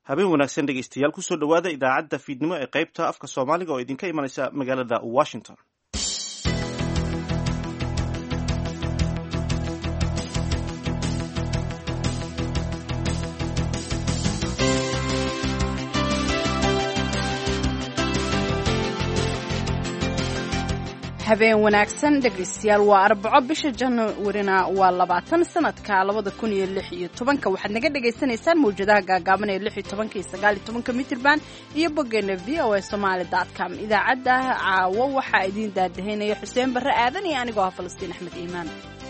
habeen wanaagsan dhegeystayaal kusoo dhowaada idaacadda fiidnimo ee qaybta afka soomaaliga oo idinka imanaysa magaalada washington habeen wanaagsan dhegaystayaal waa arbaco bisha januarina waa labaatan sanadka labada kun iyo lix iyo tobanka waxaad naga dhagaysanaysaan mawjadaha gaagaaban ee lix iyo tobanka iyo sagaal iyo tobanka mitrban iyo boggeena v o a somaali dot com idaacadda caawo waxaa idiin daadahaynaya xuseen barre aadan iyo anigoo ah falastiin axmed iimaan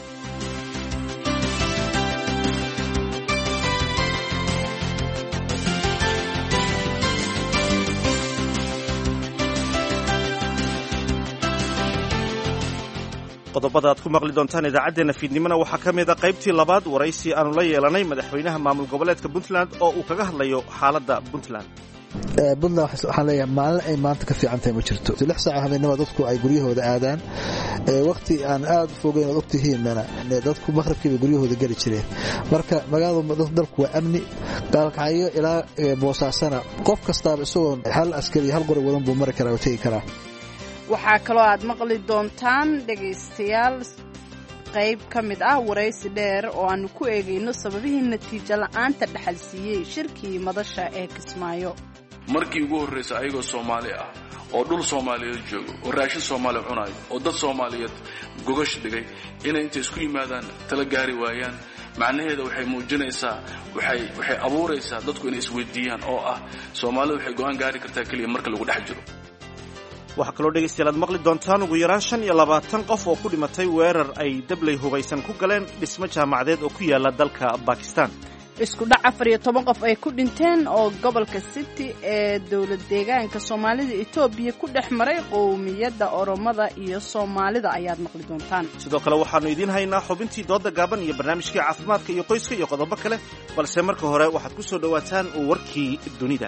qodobada aad ku maqli doontaan idaacaddeenna fiidnimona waxaa ka mid a qaybtii labaad waraysi aanu la yeelanay madaxweynaha maamul goboleedka puntland oo uu kaga hadlayo xaaladda puntland puntland waxaan leeyahay maalin ay maanta ka fiican tahay ma jirto lix saaca habeenimo dadku ay guryahooda aadaan waqti aan aad u fogeyn ood ogtihiinna dadku maqrabkiiba guryahooda geli jireen marka magaalada dalku waa amni gaalkacyo ilaa boosaasana qof kastaaba isagoo hal askari hal qori wadan buu mari karaa oo tegi karaa waxaa kaloo aad maqli doontaan dhegaystayaal qayb ka mid ah waraysi dheer oo aanu ku eegayno sababihii natiijo la'aanta dhaxal siiyey shirkii madasha ee kismaayo markii ugu horraysa ayagoo soomaali ah oo dhul soomaaliyeed joogo oo raashin soomaaliya cunayo oo dad soomaaliyeed gogash dhigay inay intay isku yimaadaan tala gaari waayaan macnaheeda waxay muujinaysaa waxay waxay abuuraysaa dadku inay isweydiiyaan oo ah soomaalida waxay go'aan gaari kartaa keliya marka lagu dhex jiro waxaa kaloo dhegaystayaal aad maqli doontaan ugu yaraan shan iyo labaatan qof oo ku dhimatay weerar ay dabley hubaysan ku galeen dhismo jaamacadeed oo ku yaala dalka bakistan isku dhac afar iyo toban qof ay ku dhinteen oo gobolka city ee dowlad deegaanka soomaalida etoobiya ku dhex maray qowmiyadda oromada iyo soomaalida ayaad maqli doontaan sidoo kale waxaannu idiin haynaa xubintii dooda gaaban iyo barnaamijkii caafimaadka iyo qoyska iyo qodobo kale balse marka hore waxaad ku soo dhowaataan warkii dunida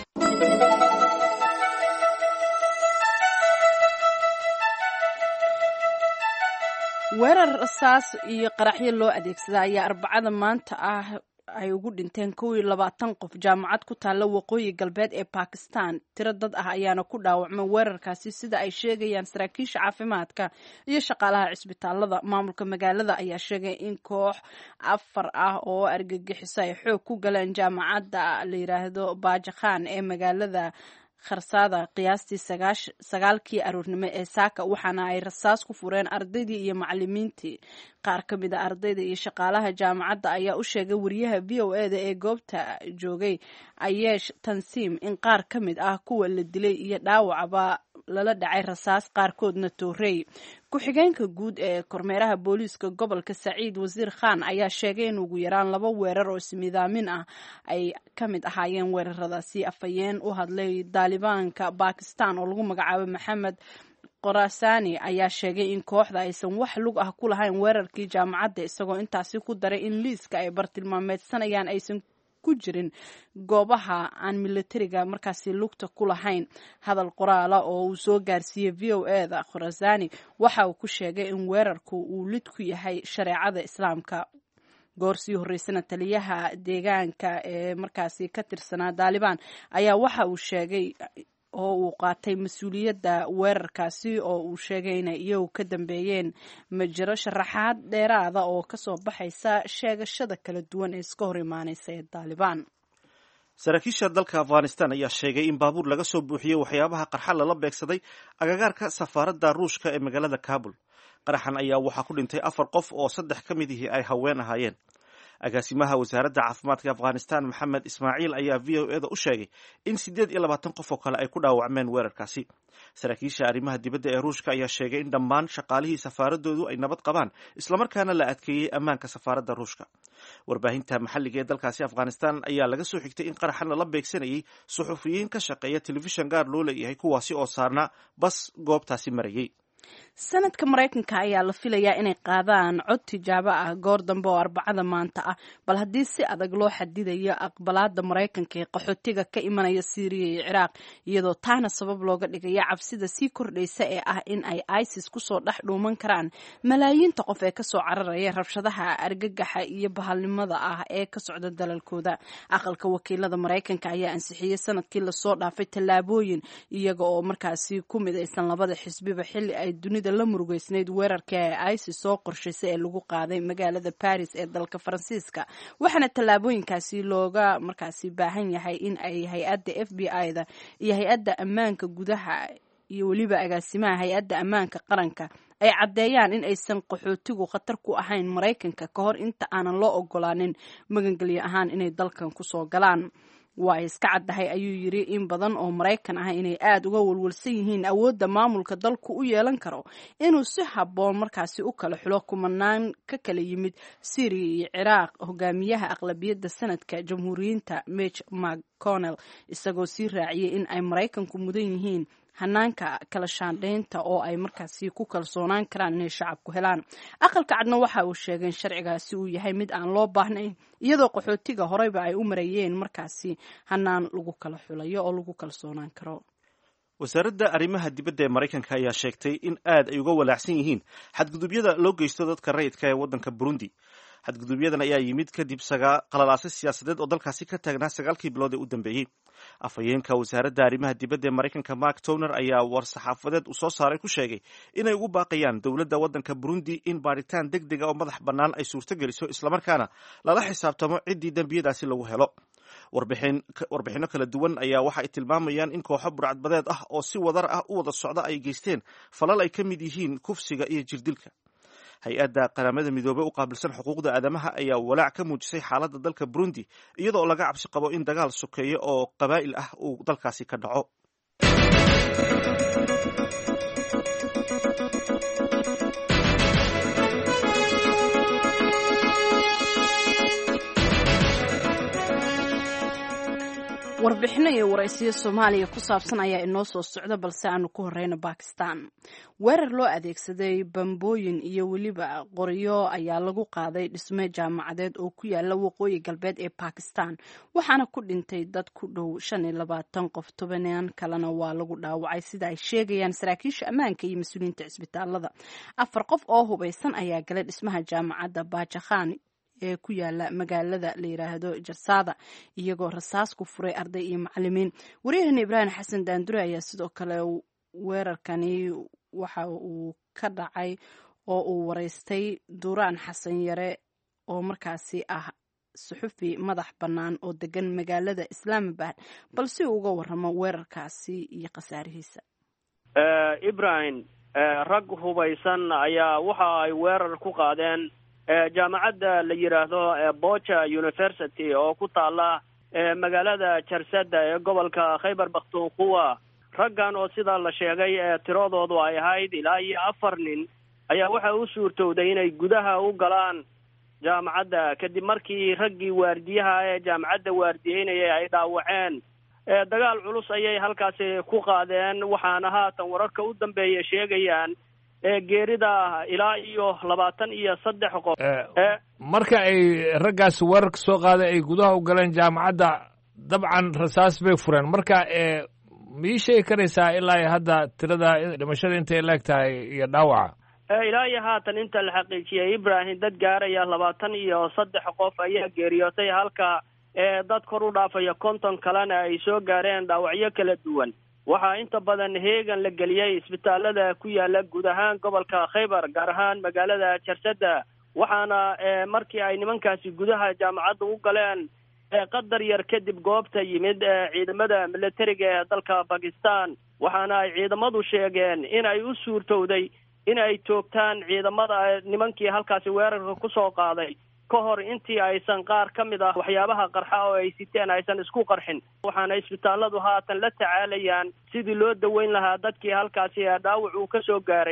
weerar rasaas iyo qaraxyo loo adeegsada ayaa arbacada maanta ah ay ugu dhinteen kow iyo labaatan qof jaamacad ku taalla waqooyi galbeed ee bakistan tiro dad ah ayaana ku dhaawacmay weerarkaasi sida ay sheegayaan saraakiisha caafimaadka iyo shaqaalaha cisbitaalada maamulka magaalada ayaa sheegay in koox afar ah oo argagixiso ay xoog ku galeen jaamacadda la yiraahdo bajakhan ee magaalada kharsaada qiyaastii sagaalkii aroornimo ee saaka waxaana ay rasaas ku fureen ardaydii iyo macalimiintii qaar ka mid a ardayda iyo shaqaalaha jaamacadda ayaa u sheegay wariyaha v o e da ee goobta joogay ayeesh tansiim in qaar ka mid ah kuwa la dilay iyo dhaawacba lala dhacay rasaas qaarkoodna toorey ku-xigeenka guud ee kormeeraha booliiska gobolka saciid wasiir khan ayaa sheegay in ugu yaraan laba weerar oo ismidaamin ah ay ka mid ahaayeen weeraradaasi afhayeen u hadlay daalibaanka bakistan oo lagu magacaabay maxamed qorasani ayaa sheegay in kooxda aysan wax lug ah ku lahayn weerarkii jaamacadda isagoo intaasi ku daray in liiska ay bartilmaameedsanayaan aysan ku jirin goobaha aan militariga markaasi lugta ku lahayn hadal qoraala oo uu soo gaarsiiyey v o e da khorasani waxa uu ku sheegay in weerarku uu lid ku yahay shareecada islaamka goor sii horreysana taliyaha deegaanka ee markaasi ka tirsanaa daalibaan ayaa waxa uu sheegay oo uu qaatay mas-uuliyadda weerarkaasi oo uu sheegay inay iyagu ka dambeeyeen ma jiro sharaxaad dheeraada oo kasoo baxaysa sheegashada kala duwan ee iska hor imaaneysa ee daalibaan saraakiisha dalka afghanistan ayaa sheegay in baabuur laga soo buuxiyey waxyaabaha qarxa lala beegsaday agagaarka safaaradda ruushka ee magaalada kabul qaraxan ayaa waxaa ku dhintay afar qof oo saddex ka mid ihii ay haween ahaayeen agaasimaha wasaaradda caafimaadka afghanistan maxamed ismaaciil ayaa v o e da u sheegay in siddeed iyo labaatan qof oo kale ay ku dhaawacmeen weerarkaasi saraakiisha arrimaha dibadda ee ruushka ayaa sheegay in dhammaan shaqaalihii safaaradoodu ay nabad qabaan islamarkaana la adkeeyey ammaanka safaaradda ruushka warbaahinta maxalliga ee dalkaasi afghanistan ayaa laga soo xigtay in qaraxan lala beegsanayay suxufiyiin ka shaqeeya telefishan gaar loo leeyahay kuwaasi oo saarnaa bas goobtaasi marayay sanadka maraykanka ayaa la filayaa inay qaadaan cod tijaabo ah goor dambe oo arbacada maanta ah bal haddii si adag loo xadidayo aqbalaada maraykanka ee qaxootiga ka imanaya syriya iyo ciraaq iyadoo taana sabab looga dhigaya cabsida sii kordhaysa ee ah in ay isis kusoo dhex dhuuman karaan malaayiinta qof ee kasoo cararaya rabshadaha argagaxa iyo bahalnimada ah ee ka socda dalalkooda aqalka wakiilada maraykanka ayaa ansixiyey sanadkii lasoo dhaafay tallaabooyin iyaga oo markaasi ku midaysan labada xisbiba xilli ay dunida la murugeysnayd weerarka ee isis soo qorshaysay ee lagu qaaday magaalada baris ee dalka faransiiska waxaana tallaabooyinkaasi looga markaasi baahan yahay in ay hay-adda f b i da iyo hay-adda ammaanka gudaha iyo weliba agaasimaha hay-adda ammaanka qaranka ay caddeeyaan in aysan qaxootigu khatar ku ahayn maraykanka ka hor inta aanan loo ogolaanin magangelyo ahaan inay dalkan kusoo galaan waa ay iska caddahay ayuu yidhi in badan oo maraykan ah inay aada uga walwalsan yihiin awoodda maamulka dalku u yeelan karo inuu si habboon markaasi u kala xulo kumanaan ka kala yimid syriya iyo ciraaq hogaamiyaha aqlabiyadda sanadka jamhuuriyiinta mitch mcconnell isagoo sii raaciyey in ay maraykanku mudan yihiin hanaanka kala shaandhaynta oo ay markaasi ku kalsoonaan karaan inay shacabku helaan aqalka cadna waxa uu sheegay in sharcigaasi uu yahay mid aan loo baahnayn iyadoo qaxootiga horeyba ay u marayeen markaasi hanaan lagu kala xulayo oo lagu kalsoonaan karo wasaaradda arrimaha dibadda ee maraykanka ayaa sheegtay in aad ay uga walaacsan yihiin xadgudubyada loo geysto dadka rayidka ee waddanka burundi xadgudubyadan ayaa yimid kadib qalalaase siyaasadeed oo dalkaasi ka taagnaa sagaalkii bilood ee u dambeeyey afhayeenka wasaaradda arrimaha dibadda ee maraykanka mark towner ayaa war-saxaafadeed uu soo saaray ku sheegay inay ugu baaqayaan dowladda waddanka burundi in baaritaan deg dega oo madax bannaan ay suurtogeliso islamarkaana lala xisaabtamo ciddii dembiyadaasi lagu helo warbixinno kala duwan ayaa waxa ay tilmaamayaan in kooxo burcadbadeed ah oo si wadar ah u wada socda ay geysteen falal ay ka mid yihiin kufsiga iyo jirdilka hay-adda qaramada midoobey u qaabilsan xuquuqda aadamaha ayaa walaac ka muujisay xaaladda dalka burundi iyadoo laga cabsi qabo in dagaal sokeeye oo qabaa'il ah uu dalkaasi ka dhaco warbixino iyo waraysiyo soomaaliya ku saabsan ayaa inoo soo socda balse aanu ku horeyno bakistan weerar loo adeegsaday bambooyin iyo weliba qoryo ayaa lagu qaaday dhisme jaamacadeed oo ku yaala waqooyi galbeed ee bakistan waxaana ku dhintay dad ku dhow shan iyo labaatan qof tobanaan kalena waa lagu dhaawacay sida ay sheegayaan saraakiisha ammaanka iyo mas-uuliyiinta cisbitaalada afar qof oo hubaysan ayaa galay dhismaha jaamacadda bajakhan ee ku yaala magaalada la yiraahdo jarsada iyagoo rasaas ku furay arday iyo macalimiin waryaheena ibraahim xasan daandure ayaa sidoo kale weerarkani waxa uu ka dhacay oo uu waraystay duraan xasan yare oo markaasi ah suxufi madax bannaan oo degan magaalada islaamabad balse uu uga waramo weerarkaasi iyo khasaarihiisa ibrahim rag hubaysan ayaa waxa ay weerar ku qaadeen jaamacadda la yidhaahdo bocha university oo ku taala magaalada jarsada ee gobolka khaybar bakhtunkuwa raggan oo sidaa la sheegay tiradoodu ay ahayd ilaa iyo afar nin ayaa waxa u suurtowday inay gudaha u galaan jaamacadda kadib markii raggii waardiyaha ee jaamacadda waardiyeynaya ay dhaawaceen dagaal culus ayay halkaasi ku qaadeen waxaana haatan wararka u dambeeya sheegayaan geerida ilaa iyo labaatan iyo saddex qof marka ay raggaas weerarka soo qaaday ay gudaha u galeen jaamacadda dabcan rasaas bay fureen marka mii sheegi karaysaa ilaa iyo hadda tirada dhimashada intay leeg tahay iyo dhaawaca ilaa iyo haatan inta la xaqiijiyay ibrahim dad gaaraya labaatan iyo saddex qof ayaa geeriyootay halka dad kor u dhaafaya konton kalena ay soo gaareen dhaawacyo kala duwan waxaa inta badan heegan la geliyey isbitaalada ku yaala guud ahaan gobolka khaybar gaar ahaan magaalada jarsada waxaana markii ay nimankaasi gudaha jaamacadda u galeen qadar yar kadib goobta yimid ciidamada militariga ee dalka bakistan waxaana ay ciidamadu sheegeen in ay u suurtowday in ay toogtaan ciidamada nimankii halkaasi weerarka kusoo qaaday ka hor intii aysan qaar ka mid ah waxyaabaha qarxa oo ay siteen aysan isku qarxin waxaana isbitaalladu haatan la tacaalayaan sidii loo daweyn lahaa dadkii halkaasi dhaawac uu ka soo gaaray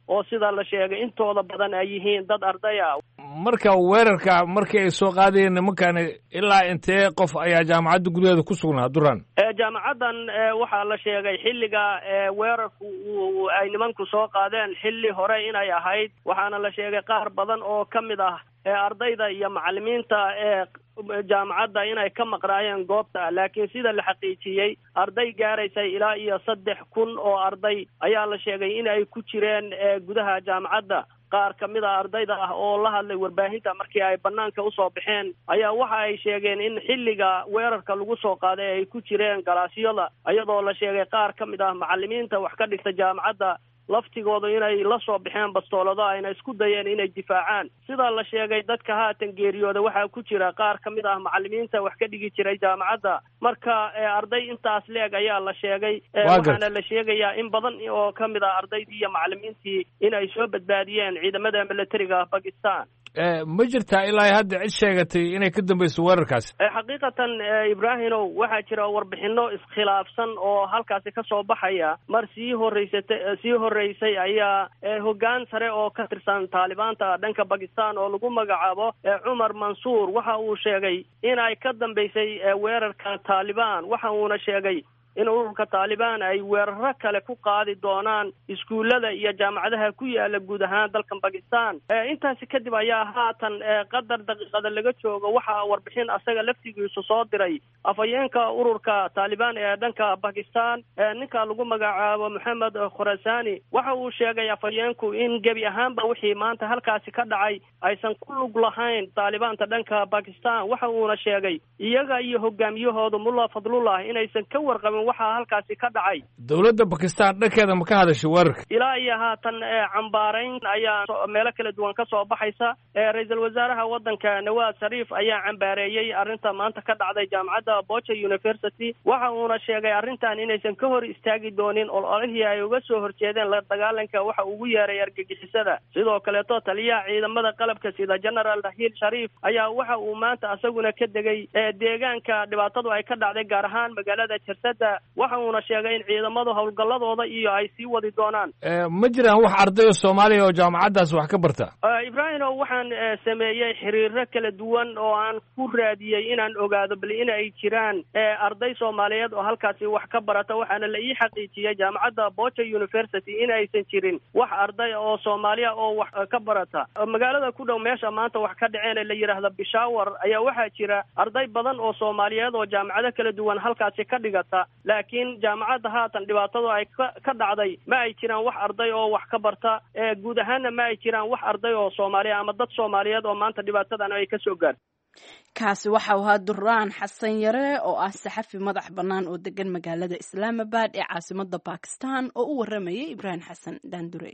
oo sida la sheegay intooda badan ay yihiin dad arday ah marka weerarka markii ay soo qaadayeen nimankani ilaa intee qof ayaa jaamacadda gudaheeda ku sugnaa duran jaamacaddan waxaa la sheegay xilliga weerarku ay nimanku soo qaadeen xilli hore inay ahayd waxaana la sheegay qaar badan oo ka mid ah ardayda iyo macalimiinta ee jaamacadda inay ka maqnaayeen goobta laakiin sida la xaqiijiyey arday gaaraysay ilaa iyo saddex kun oo arday ayaa la sheegay in ay ku jireen gudaha jaamacadda qaar ka mid a ardayda ah oo la hadlay warbaahinta markii ay banaanka usoo baxeen ayaa waxa ay sheegeen in xilliga weerarka lagu soo qaaday ay ku jireen galaasyada iyadoo la sheegay qaar ka mid ah macalimiinta wax ka dhigta jaamacadda laftigooda inay la soo baxeen bastoolado ayna isku dayeen inay difaacaan sidaa la sheegay dadka haatan geeriyooda waxaa ku jira qaar ka mid ah macalimiinta wax ka dhigi jiray jaamacadda marka arday intaas leeg ayaa la sheegay waxaana la sheegayaa in badan oo ka mid ah ardaydii iyo macalimiintii in ay soo badbaadiyeen ciidamada militariga bakistan ma jirtaa ilaa hadda cid sheegatay inay ka dambayso weerarkaasi xaqiiqatan ibraahimow waxaa jira warbixino iskhilaafsan oo halkaasi ka soo baxaya mar sii horeysata sii horeysay ayaa hoggaan sare oo ka tirsan taalibaanta dhanka bakistan oo lagu magacaabo cumar mansuur waxa uu sheegay in ay ka dambeysay weerarka taalibaan waxa uuna sheegay in ururka taalibaan ay weeraro kale ku qaadi doonaan iskuullada iyo jaamacadaha ku yaala guud ahaan dalkan bakistan intaasi kadib ayaa haatan qadar daqiiqada laga joogo waxaa warbixin asaga laftigiisu soo diray afhayeenka ururka taalibaan ee dhanka bakistan ninka lagu magacaabo moxamed khurasani waxa uu sheegay afhayeenku in gebi ahaanba wixii maanta halkaasi ka dhacay aysan ku lug lahayn taalibaanta dhanka bakistan waxa uuna sheegay iyaga iyo hogaamiyahooda mulla fadlullah inaysan ka warqabin waxaa halkaasi ka dhacay dowladda bakistan dhankeeda ma ka hadashay weerarka ilaa iyo haatan cambaarayn ayaa meelo kala duwan ka soo baxaysa ra-iisul wasaaraha waddanka nawaad shariif ayaa cambaareeyey arrinta maanta ka dhacday jaamacadda bocha university waxa uuna sheegay arrintan inaysan ka hor istaagi doonin ololihii ay uga soo horjeedeen la dagaalanka waxa ugu yeeray argagixisada sidoo kaleeto taliyaha ciidamada qalabka sida general rahiil shariif ayaa waxa uu maanta isaguna ka degay deegaanka dhibaatadu ay ka dhacday gaar ahaan magaalada jarsada waxa uuna sheegay in ciidamadu howlgalladooda iyo ay sii wadi doonaan ma jiraan wax ardayo soomaaliya oo jaamacaddaas wax ka barta ibraahimow waxaan sameeyey xiriiro kala duwan oo aan ku raadiyey inaan ogaado bal in ay jiraan arday soomaaliyeed oo halkaasi wax ka barata waxaana la ii xaqiijiyey jaamacadda bocha university in aysan jirin wax arday oo soomaaliya oo wax ka barata magaalada ku dhow meesha maanta wax ka dhaceen ee la yidhaahda bishawar ayaa waxaa jira arday badan oo soomaaliyeed oo jaamacado kala duwan halkaasi ka dhigata laakiin jaamacadda haatan dhibaatadu ay ka dhacday ma ay jiraan wax arday oo wax ka barta guud ahaanna ma ay jiraan wax arday oo soomaaliya ama dad soomaaliyeed oo maanta dhibaatadan ay ka soo gaarto kaasi waxa uu ahaa duraan xasan yare oo ah saxafi madax bannaan oo degan magaalada islaamabad ee caasimada bakistan oo u waramayay ibraahim xasan daandure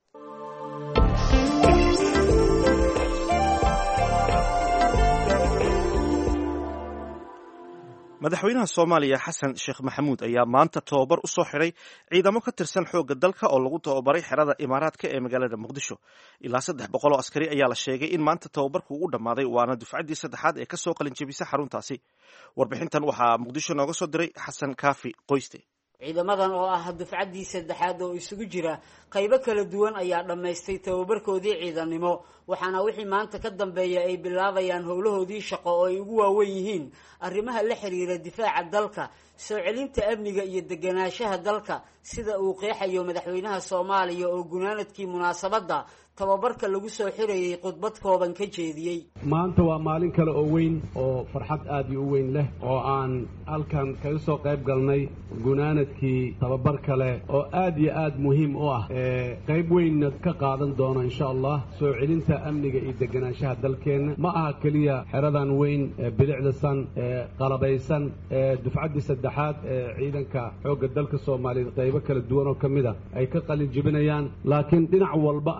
madaxweynaha soomaaliya xasan sheekh maxamuud ayaa maanta tababar u soo xidhay ciidamo ka tirsan xoogga dalka oo lagu tababaray xerada imaaraadka ee magaalada muqdisho ilaa saddex boqol oo askari ayaa la sheegay in maanta tababarku u dhammaaday waana dufcaddii saddexaad ee kasoo qalinjebisa xaruntaasi warbixintan waxaa muqdisho nooga soo diray xasan kaafi qoyste ciidamadan oo ah dufcaddii saddexaad oo isugu jira qaybo kala duwan ayaa dhammaystay tababarkoodii ciidannimo waxaana wixii maanta ka dambeeya ay bilaabayaan howlahoodii shaqo oo ay ugu waawen yihiin arrimaha la xiriira difaaca dalka soo celinta amniga iyo deganaanshaha dalka sida uu qeexayo madaxweynaha soomaaliya oo gunaanadkii munaasabadda tababarka lagu soo xirayay khudbad kooban ka jeediyey maanta waa maalin kale oo weyn oo farxad aad iyo u weyn leh oo aan halkan kaga soo qayb galnay gunaanadkii tababar kale oo aad iyo aad muhiim u ah ee qayb weynna ka qaadan doono insha allah soo celinta amniga iyo deganaanshaha dalkeenna ma aha keliya xeradan weyn ee bilicdasan ee qalabaysan ee dufcaddii saddexaad ee ciidanka xoogga dalka soomaaliyeed qaybo kala duwan oo ka mid a ay ka qalin jebinayaan laakiin dhinac walba ayay si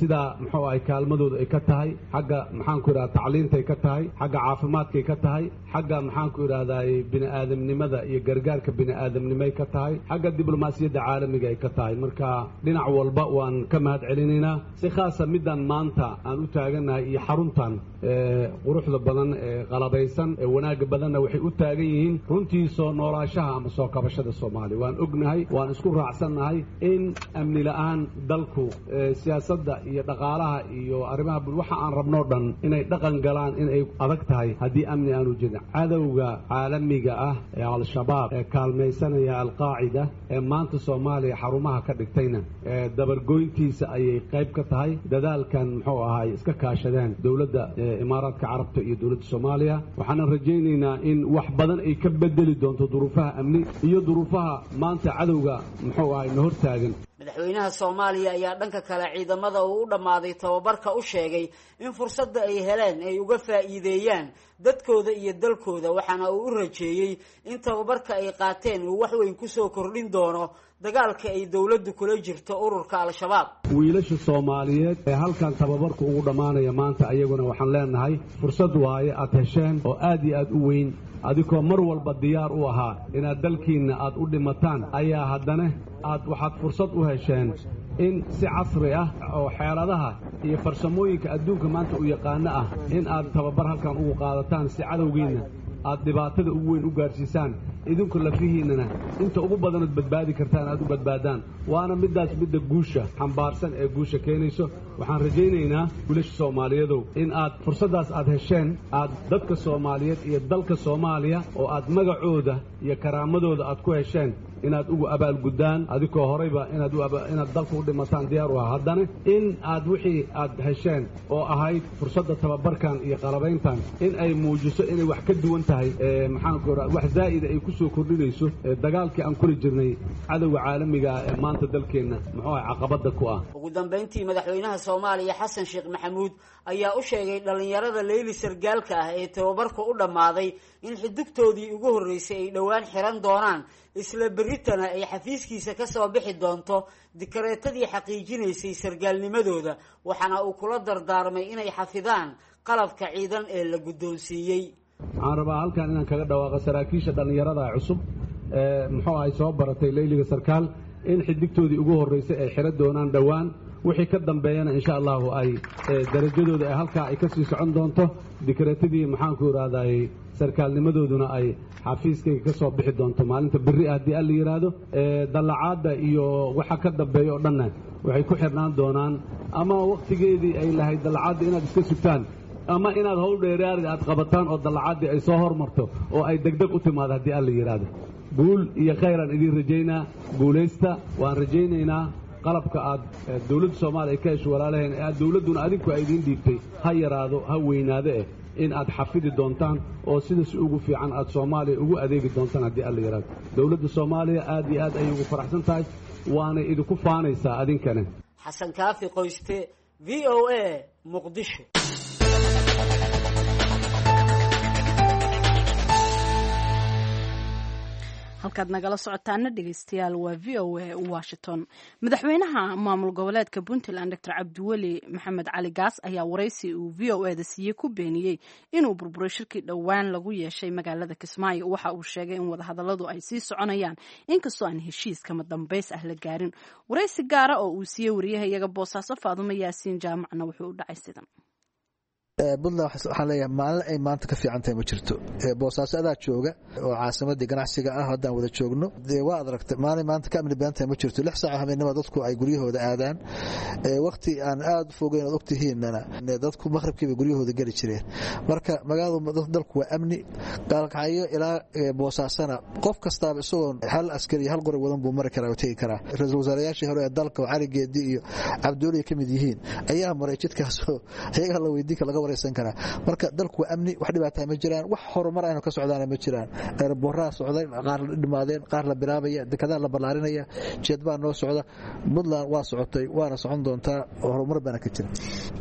sida muxuu ahay kaalmadooda ay ka tahay xagga maxaanku idhahda tacliintay ka tahay xagga caafimaadkay ka tahay xagga maxaanku idhahdaay bini'aadamnimada iyo gargaarka bini'aadamnimay ka tahay xagga diblomaasiyadda caalamiga ay ka tahay marka dhinac walba waan ka mahad celinaynaa si khaasa middan maanta aan u taagannahay iyo xaruntan quruxda badan ee qalabaysan ee wanaagga badanna waxay u taagan yihiin runtii soo noolaashaha ama soo kabashada soomaaliya waan ognahay waan isku raacsannahay in amni la'aan dalku siyaasadda iyo dhaqaalaha iyo arrimaha waxa aan rabnoo dhan inay dhaqan galaan inay adag tahay haddii amni aanu jirin cadowga caalamiga ah ee al-shabaab ee kaalmaysanaya alqaacida ee maanta soomaaliya xarumaha ka dhigtayna ee dabargoyntiisa ayay qayb ka tahay dadaalkan muxuu ahaay iska kaashadeen dowladda imaaraadka carabta iyo dowladda soomaaliya waxaanan rajaynaynaa in wax badan ay ka bedeli doonto duruufaha amni iyo duruufaha maanta cadowga muxuu ahay na hortaagan madaxweynaha soomaaliya ayaa dhanka kale ciidamada uu u dhammaaday tababarka u sheegay in fursadda ay heleen ay uga faa'iideeyaan dadkooda iyo dalkooda waxaana uu u rajeeyey in tababarka ay qaateen uu wax weyn kusoo kordhin doono dagaalka ay dowladdu kula jirto ururka al-shabaab wiilasha soomaaliyeed ee halkan tababarku ugu dhammaanaya maanta ayaguna waxaan leenahay fursad waaye aad hesheen oo aad iyo aad u weyn adigoo mar walba diyaar u ahaa inaad dalkiinna aad u dhimataan ayaa haddana aad waxaad fursad u hesheen in si casri ah oo xeeladaha iyo farsamooyinka adduunka maanta u yaqaano ah in aad tababar halkan ugu qaadataan si cadowgiinna aad dhibaatada ugu weyn u gaadhsiisaan idinku lafihiinnana inta ugu badanood badbaadi kartaan aad u badbaadaan waana middaas midda guusha xambaarsan ee guusha keenayso waxaan rajaynaynaa wiilasha soomaaliyadow in aad fursaddaas aad hesheen aad dadka soomaaliyeed iyo dalka soomaaliya oo aad magacooda iyo karaamadooda aad ku hesheen inaad ugu abaalguddaan adigoo horayba inaad inaad dalka u dhimataan diyaar u aha haddana in aad wixii aad hesheen oo ahayd fursadda tababarkan iyo qalabayntan in ay muujiso inay wax ka duwan tahay maxaanku raa wax zaa'ida ay ku soo kordhinayso dagaalkii aan kuli jirnay cadowga caalamiga ah ee maanta dalkeenna muxuu ahay caqabadda ku ah ugu dambayntii madaxweynaha soomaaliya xasan sheekh maxamuud ayaa u sheegay dhallinyarada leyli sargaalka ah ee tababarka u dhammaaday in xidugtoodii ugu horreysay ay dhowaan xiran doonaan isla berritana ay xafiiskiisa ka soo bixi doonto dikareetadii xaqiijinaysay sargaalnimadooda waxaana uu kula dardaarmay inay xafidaan qalabka ciidan ee la guddoonsiiyey waxaan rabaa halkan inaan kaga dhawaaqo saraakiisha dhallinyarada cusub ee muxuu ahay soo baratay leyliga sarkaal in xidigtoodii ugu horreysay ay xiro doonaan dhowaan wixii ka dambeeyana insha allahu ay darajadooda ay halkaa ay kasii socon doonto dikreetadii maxaanku idhahday sarkaalnimadooduna ay xafiiskayga ka soo bixi doonto maalinta berri ah haddii alla yidhaahdo dallacaadda iyo waxa ka dambeeya oo dhanna waxay ku xirnaan doonaan ama wakhtigeedii ay lahayd dallacaadda inaad iska sugtaan ama inaad howl dheeraariga aad qabataan oo dallacaddii ay soo hormarto oo ay degdeg u timaado haddii alla yidhaahdo guul iyo khayraan idiin rajaynaa guulaysta waan rajaynaynaa qalabka aad dowladda soomaaliya ay ka hesho walaalaheen ee aad dowladduna adinku ay idiin dhiibtay ha yaraado ha weynaado eh in aad xafidi doontaan oo sida si ugu fiican aad soomaaliya ugu adeegi doontaan haddii alla yidhaahdo dowladda soomaaliya aad iyo aad ayay ugu faraxsan tahay waanay idinku faanaysaa adinkana xasan kaafi qoyste v o a muqdisho halkaad nagala socotaana dhegeystayaal waa v o a washington madaxweynaha maamul goboleedka puntland doctor cabdiweli maxamed cali gaas ayaa waraysi uu v o eda siiyey ku beeniyey inuu burburay shirkii dhowaan lagu yeeshay magaalada kismaayo waxa uu sheegay in wadahadaladu ay sii soconayaan inkastoo aan heshiis kama dambays ah la gaarin waraysi gaara oo uu siiyey wariyaha iyaga boosaaso faadumo yaasiin jaamacna wuxuu u dhacay sidan puntland waxaan leeyahay maalin ay maanta ka fiican tahay ma jirto boosaaso adaa jooga oo caasimadii ganacsiga ah haddaan wada joogno dee waa ad aragtay maalin maanta ka amni badan tahay ma jirto lix saaca habeenimo dadku ay guryahooda aadaan wakti aan aad u fogeyn ood ogtihiinana dadku maqhribkiiba guryahooda geli jireen marka magaaladu dalku waa amni gaalkacyo ilaa boosaasana qof kastaaba isagoon hal askari hal qori wadan buu mari karaa oo tegi karaa ra-iisul wasaarayaashii hore ee dalka oo cali geedi iyo cabduuliya ka mid yihiin ayaa maray jidkaasoo iyagaa la weydiinka laga marka dalku waa amni wax dhibaata ma jiraan wax horumar aynu ka socdaana ma jiraan eeraboraa socday qaar la dhimaadeen qaar la bilaabaya dekedaa la ballaarinaya jeedbaa noo socda puntland waa socotay waana socon doontaa horumar baana ka jira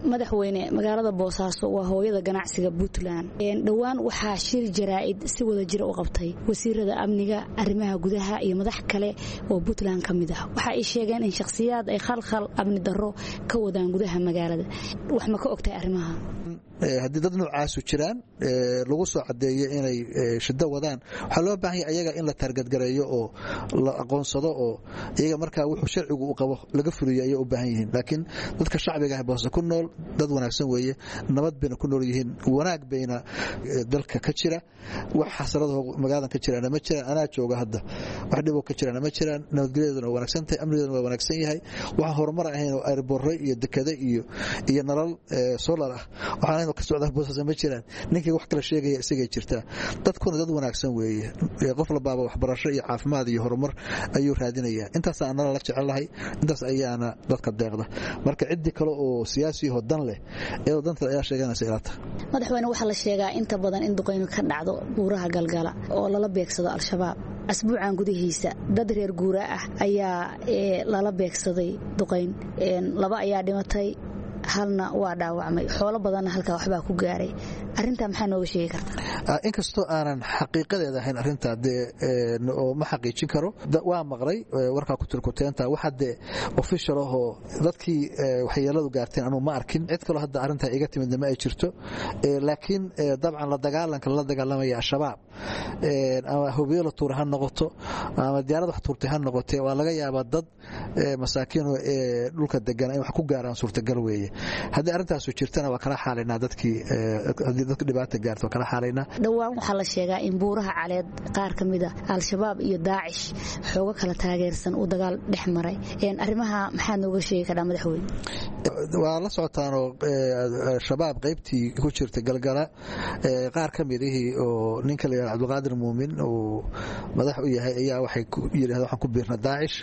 madaxweyne magaalada boosaaso waa hooyada ganacsiga puntland dhowaan waxaa shir jaraa'id si wada jira u qabtay wasiirada amniga arrimaha gudaha iyo madax kale oo puntland ka mid ah waxa ay sheegeen in shakhsiyaad ay khalkhal amni darro ka wadaan gudaha magaalada wax ma ka ogtahay arrimaha haddii dad noocaasu jiraan lagu soo cadeeyo inay shiddo wadaan waxaa loo baahan yahay ayaga in la taargadgareeyo oo la aqoonsado oo iyaga markaa wuxuu sharcigu u qabo laga fuliyo ayay u baahan yihiin laakiin dadka shacbiga ah boose ku nool dad wanaagsan weeye nabad bayna ku nool yihiin wanaag bayna dalka ka jira wax xasarado magaaladan ka jiraan ma jiraan anaa jooga hadda wax dhiboo ka jiraan ma jiraan nabadgelyadeeduna waa wanaagsan tahay amnigeeduna waa wanaagsan yahay waxaan horumar ahayn oo airborre iyo dekade iyo iyo nalal solar ah waxaan ka socda boosas ma jiraan ninkii wax kala sheegaya isagay jirtaa dadkuna dad wanaagsan weeye qof labaaba waxbarasho iyo caafimaad iyo horumar ayuu raadinayaa intaasa anala la jecelnahay intaas ayaana dadka deeqda marka ciddii kale oo siyaasiyaho dan leh iyadoo danta ayaa sheeganaysa ilata madaxweyne waxaa la sheegaa inta badan in duqaymi ka dhacdo buuraha galgala oo lala beegsado al-shabaab asbuucan gudihiisa dad reer guura ah ayaa lala beegsaday duqayn laba ayaa dhimatay halna waa dhaawacmay xoolo badanna halkaa waxbaa ku gaaray arintaa maxaa nooga sheegi kartaa inkastoo aanan xaqiiqadeeda ahayn arintaa dee oo ma xaqiijin karo waa maqlay warkaa kutirkuteenta waxa dee official ahoo dadkii waxyeeladu gaarteen anuu ma arkin cid kaloo hadda arrintaa iga timidna ma ay jirto laakiin dabcan la dagaalanka lala dagaalamaya al-shabaab ama hubiyo la tuura ha noqoto ama diyaarad wax tuurtay ha noqotee waa laga yaabaa dad masaakiin dhulka degan ay wax ku gaaraan suurtagal weeye haddii arrintaasu jirtana waa kala xaalaynaa dadkii haddii dadka dhibaata gaarto waa kala xaalaynaa dhowaan waxaa la sheegaa in buuraha caleed qaar ka mid a al-shabaab iyo daacish xoogo kala taageersan uu dagaal dhex maray arrimaha maxaad nooga sheegi karaa madaxweyne waa la socotaanoo shabaab qaybtii ku jirta galgala qaar ka midihii oo ninka la yihahdo cabdulqaadir muumin uu madax u yahay ayaa waxay yidhahdeen waxaan ku biirna daacish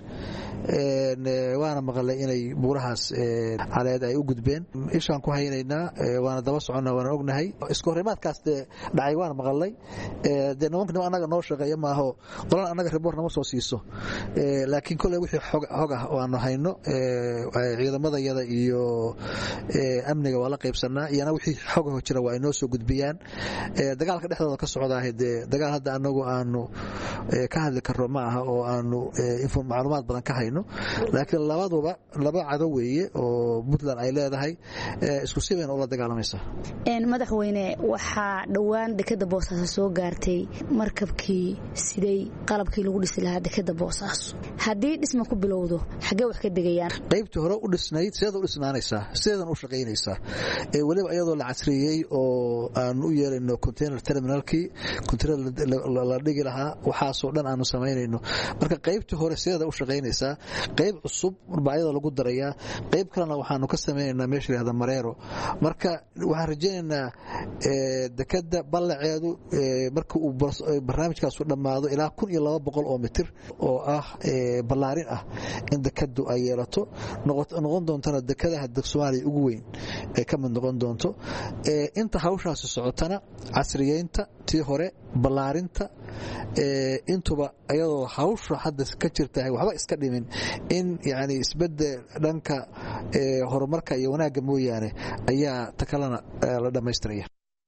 waana maqalay inay buurahaas caleed ay u gudbeen ishaan ku haynaynaa waana daba soconnaa waana ognahay isku horrimaadkaas dee dhacay waan maqalay dee nimanka annaga noo shaqeeya maaho qolan annaga riboor nama soo siiso laakiin kolley wixii xog ah oo aanu hayno ciidamadayada iyo amniga waa la qaybsanaa iyana wixii xogaho jira waa ay noo soo gudbiyaan dagaalka dhexdooda ka socdaahay dee dagaal hadda anagu aanu ka hadli karno ma aha oo aanu macluumaad badan ka hayno laakiin labaduba laba cado weeye oo puntland ay leedahay isku si bayna ula dagaalamaysaa madaxweyne waxaa dhowaan dekeda boosaaso soo gaartay markabkii siday qalabkii lagu dhisi lahaa dekeda boosaaso haddii dhisma ku bilowdo xaggee wax ka degayaan qaybtii hore u dhisnayd sideeda u dhisnaanaysaa sideedan u shaqaynaysaa weliba iyadoo la casriyey oo aanu u yeelayno container terminalkii container la dhigi lahaa waxaasoo dhan aanu samaynayno marka qaybtii hore sideeda u shaqaynaysaa qayb cusub baa iyada lagu darayaa qayb kalena waxaanu ka samaynaynaa meesha lahada mareero marka waxaan rajaynaynaa dekeda ballaceedu marka uu barnaamijkaasu dhammaado ilaa kun iyo laba boqol oo mitir oo ah ballaarin ah in dekadu ay yeelato noqon doontana dekadaha soomaaliya ugu weyn ay ka mid noqon doonto inta hawshaasi socotana casriyeynta tii hore ballaarinta intuba iyadoo hawsha hadda ka jirtahay waxba iska dhimin in yani isbedel dhanka horumarka iyo wanaagga mooyaane ayaa ta kalena la dhammaystiraya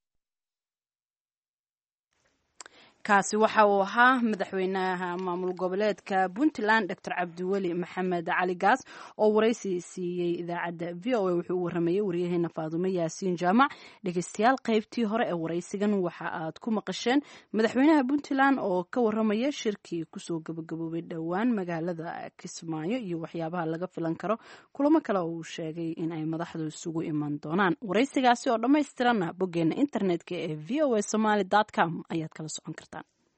kaasi waxa uu ahaa madaxweynaha maamul goboleedka puntland doctor cabdiweli maxamed cali gaas oo waraysi siiyey idaacadda v o a wuxuu u waramayey waryaheena faadumo yaasiin jaamac dhegeystayaal qaybtii hore ee waraysigan waxa aad ku maqasheen madaxweynaha puntland oo ka waramaya shirkii kusoo gabagaboobay dhowaan magaalada kismaayo iyo waxyaabaha laga filan karo kulamo kale oo uu sheegay in ay madaxdu isugu iman doonaan waraysigaasi oo dhammaystiranna boggeena internetka ee v o a somaly com ayaad kala socon kartaan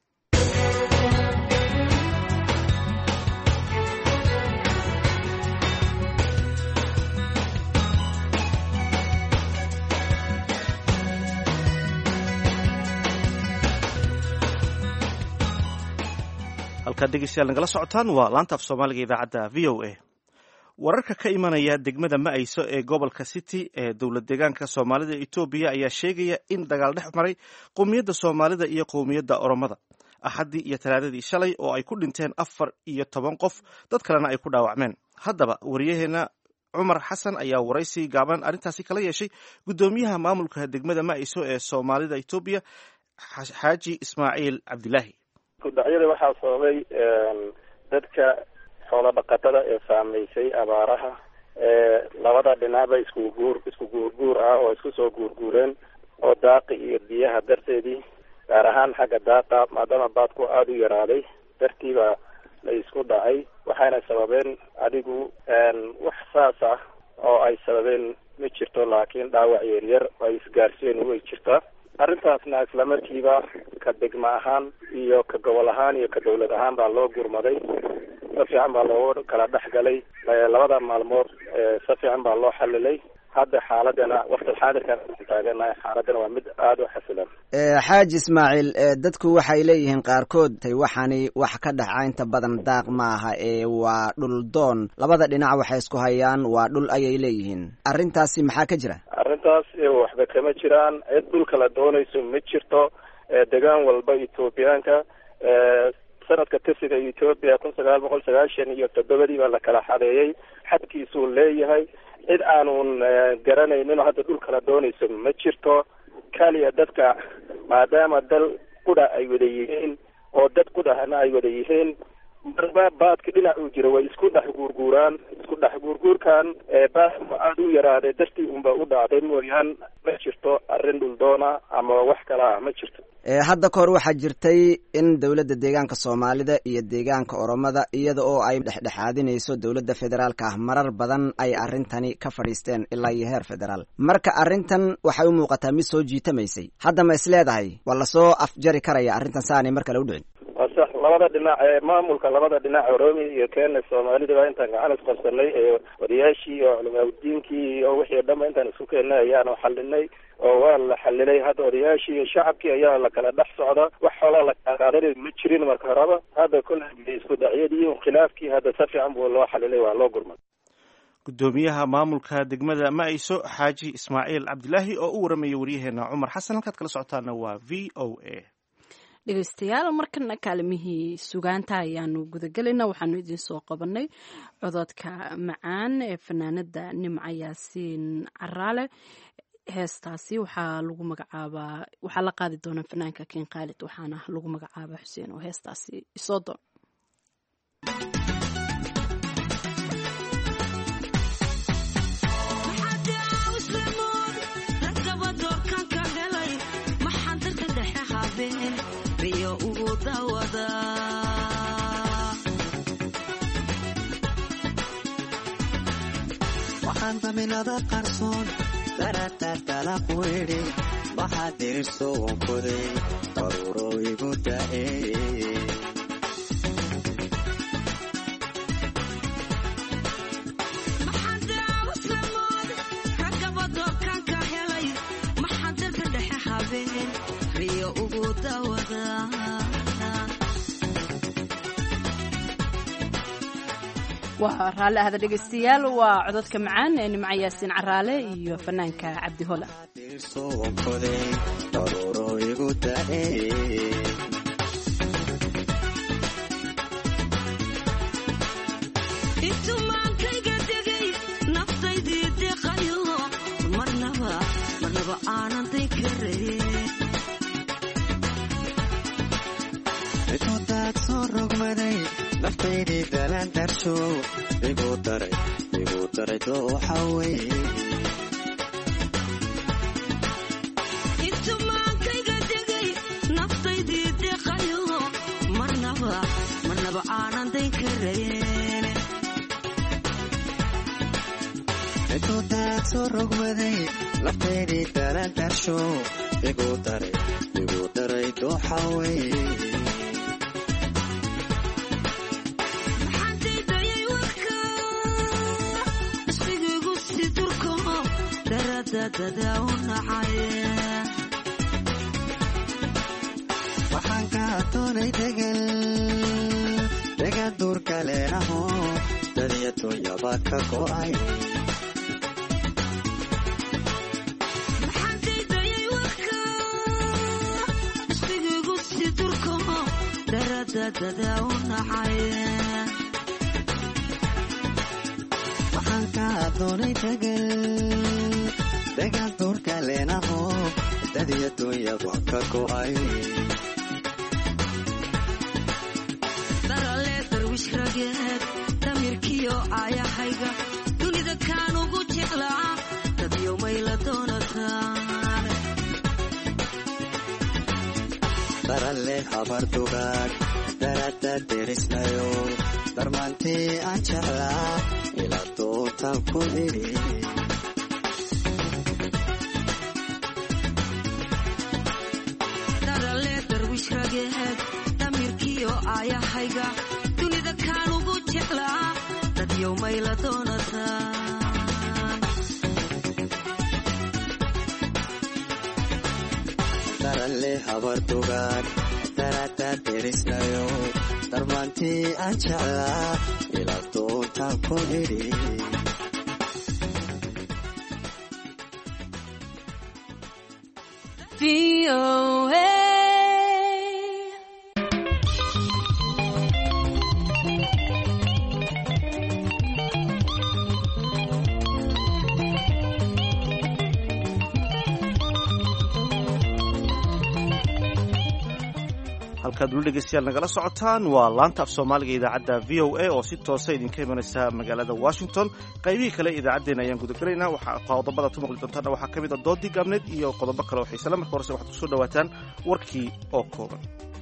halkaad dhegeystayaal nagala socotaan waa laanta af soomaaliga idaacadda v o a wararka ka imanaya degmada ma'ayso ee gobolka city ee dowlad deegaanka soomaalida etoobiya ayaa sheegaya in dagaal dhex maray qowmiyadda soomaalida iyo qowmiyadda oromada axaddii iyo talaadadii shalay oo ay ku dhinteen afar iyo toban qof dad kalena ay ku dhaawacmeen haddaba wariyaheena cumar xasan ayaa waraysi gaaban arrintaasi kala yeeshay guddoomiyaha maamulka degmada maciso ee soomaalida etoobiya xaaji ismaaciil cabdilaahi kudacyada waxaa sababay dadka xoolo dhaqatada ee saameysay abaaraha labada dhinacba isku guur isku guurguur ah oo isku soo guurguureen oo daaqi iyo biyaha darteedii gaar ahaan xagga daaqa maadaama baadku aada u yaraaday dartiiba la isku dhacay waxayna sababeen adigu wax saas ah oo ay sababeen ma jirto laakiin dhaawac yaryar ay isgaarsiin way jirtaa arrintaasna isla markiiba ka degma ahaan iyo ka gobol ahaan iyo ka dawlad ahaan baa loo gurmaday si fiican baa loogu kala dhex galay labada maalmood si fiican baa loo xalilay hadda xaaladana waqti xaadirkan taaganahay xaaladana waa mid aada u xasilan xaaji ismaaciil dadku waxay leeyihiin qaarkood tay waxani wax ka dhaca inta badan daaq maaha ee waa dhul doon labada dhinac waxay isku hayaan waa dhul ayay leeyihiin arrintaasi maxaa ka jira arrintaas waxba kama jiraan cid dhulka la doonayso ma jirto degaan walba ethoobiyaanka sanadka tirsiga etoobiya kun sagaal boqol sagaashan iyo toddobadii baa la kala xadeeyey xadkiisuu leeyahay cid aanun garanaynin oo hadda dhulka la doonayso ma jirto kaliya dadka maadaama dal qudha ay wada yihiin oo dad qudhahna ay wada yihiin marba baadka dhinac uu jiro way isku dhex guurguuraan isku dhex guurguurkan baadku aada u yaraaday dartii unba u dhacday mooyaan ma jirto arrin dhuldoona ama wax kala ah ma jirto hadda ka hor waxaa jirtay in dowladda deegaanka soomaalida iyo deegaanka oromada iyada oo ay dhexdhexaadinayso dowladda federaalka ah marar badan ay arrintani ka fadhiisteen ilaa iyo heer federaal marka arrintan waxay u muuqataa mid soo jiitamaysay hadda ma is leedahay waa lasoo afjari karaya arrintan si aanay mar kale u dhicin waa sax labada dhinac ee maamulka labada dhinac oromia iyo kenya soomaalida baa intaan gacan isqabsanay ee odayaashii iyo culimaaudiinkii iyo wixii o dhanba intaan isku keennay ayaanu xalinay oo waa la xalilay hadda odayaashii iyo shacabkii ayaa la kala dhex socda wax xoolaa la kala qaadanay ma jirin marka horeba hadda kolle isku dacyadii khilaafkii hadda si fiican buu loo xalilay waa loo gurmay guddoomiyaha maamulka degmada maciso xaaji ismaaciil cabdilaahi oo u waramayay waryaheena cumar xasan halkaad kala socotaana waa v o a dhegeystayaal markana kaalimihii sugaanta ayaanu gudagelaynaa waxaanu idiin soo qabanay cododka macaan ee fanaanada nimca yaasiin caraale heestaasi waxaa lagu magacaabaa waxaa la qaadi doonaa fanaanka ken khaalid waxaana lagu magacaabaa xuseen oo heestaasi isoo doon waxaan daminada qarsoon daratartalaq weedhe waxaa dirirso wankoday daruuro igu da'e waa raalli ahda dhegeystayaal waa cododka macaan ee nimco yaasiin caraale iyo fanaanka cabdi hola daruuro igu da'e intumaankayga degay naftaydii deqayo marnaba marnaba aanan day karayn cidoodaad soo rogmaday naftaydii dalaan darsho igu daray igu daray dooxa wey intumaankayga degay naftaydii deqayo marnaba marnaba aanan day karayn cidoodaad soo rogmaday naftaydii dalaan darsho igu daray igu daray dooxa wey waxaan ka doonay degan degan duurka leenaho dadiya dunyaba ka go'ay waxaan ka doonay dagal dagaal duurka leenaho dadiya dunyaba ka go'ay darale darwish rageed damirkiyo aayahayga dunida kaan ugu jeclaa dadyo mayla doonataan daralle habar dugaag darada derisnayo darmaantii aan jeclaa ila dootan ku idhi darale darwish rageed damirkiyo aayahayga dunida kaan ugu jeclaa dadyo mayla doonataan daralle habar dugaag darada derisnayo darmaantii aan jeclaa ila dootan ku idhi halkaad weli dhegeystayaal nagala socotaan waa laanta af soomaaliga idaacadda v o a oo si toosa idinka imanaysa magaalada washington qaybihii kale idaacaddeena ayaan gudagelaynaa waxaa qodobada tu maqli doontaana waxaa ka mid a doodii gaabneed iyo qodobo kale oo xiisale marka horese waxaad kusoo dhawaataan warkii oo kooban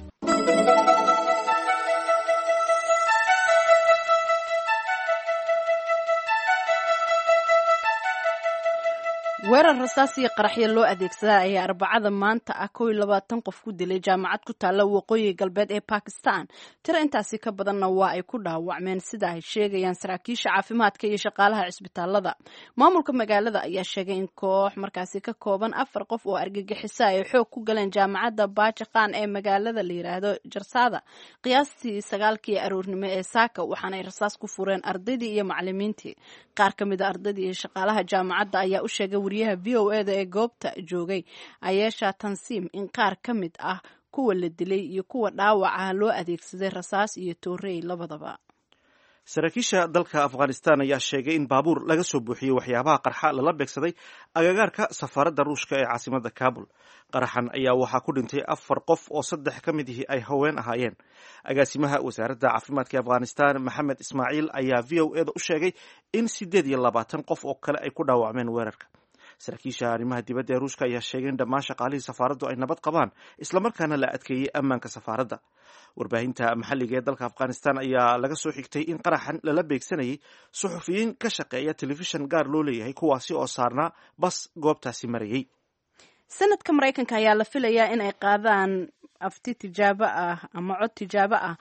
weerar rasaas iyo qaraxyo loo adeegsadaa ayaa arbacada maanta ah kow iyo labaatan qof ku dilay jaamacad ku taalla waqooyi galbeed ee bakistan tiro intaasi ka badanna waa ay ku dhaawacmeen sida ay sheegayaan saraakiisha caafimaadka iyo shaqaalaha cisbitaalada maamulka magaalada ayaa sheegay in koox markaasi ka kooban afar qof oo argagixisa ay xoog ku galeen jaamacadda bajakan ee magaalada la yiraahdo jarsada qiyaastii sagaalkii aroornimo ee saaka waxaanay rasaas ku fureen ardaydii iyo macalimiintii qaar ka mid a ardaydii iyo shaqaalaha jaamacadda ayaa u sheegay wariyaha v o eda ee goobta joogay ayeesha tansiim in qaar ka mid ah kuwa la dilay iyo kuwa dhaawaca loo adeegsaday rasaas iyo toorey labadaba saraakiisha dalka afghanistan ayaa sheegay in baabuur laga soo buuxiyey waxyaabaha qarxa lala beegsaday agagaarka safaaradda ruushka ee caasimada kabul qaraxan ayaa waxaa ku dhintay afar qof oo saddex ka mid ihi ay haween ahaayeen agaasimaha wasaaradda caafimaadka afghanistan maxamed ismaaciil ayaa v o eda u sheegay in siddeed iyo labaatan qof oo kale ay ku dhaawacmeen weerarka saraakiisha arrimaha dibadda ee ruushka ayaa sheegay in dhammaan shaqaalihii safaaraddu ay nabad qabaan islamarkaana la adkeeyey ammaanka safaaradda warbaahinta maxalliga ee dalka afghanistan ayaa laga soo xigtay in qaraxan lala beegsanayay suxufiyiin ka shaqeeya telefishan gaar loo leeyahay kuwaasi oo saarnaa bas goobtaasi marayay sanadka maraykanka ayaa la filayaa in ay qaadaan afti tijaabo ah ama cod tijaabo ah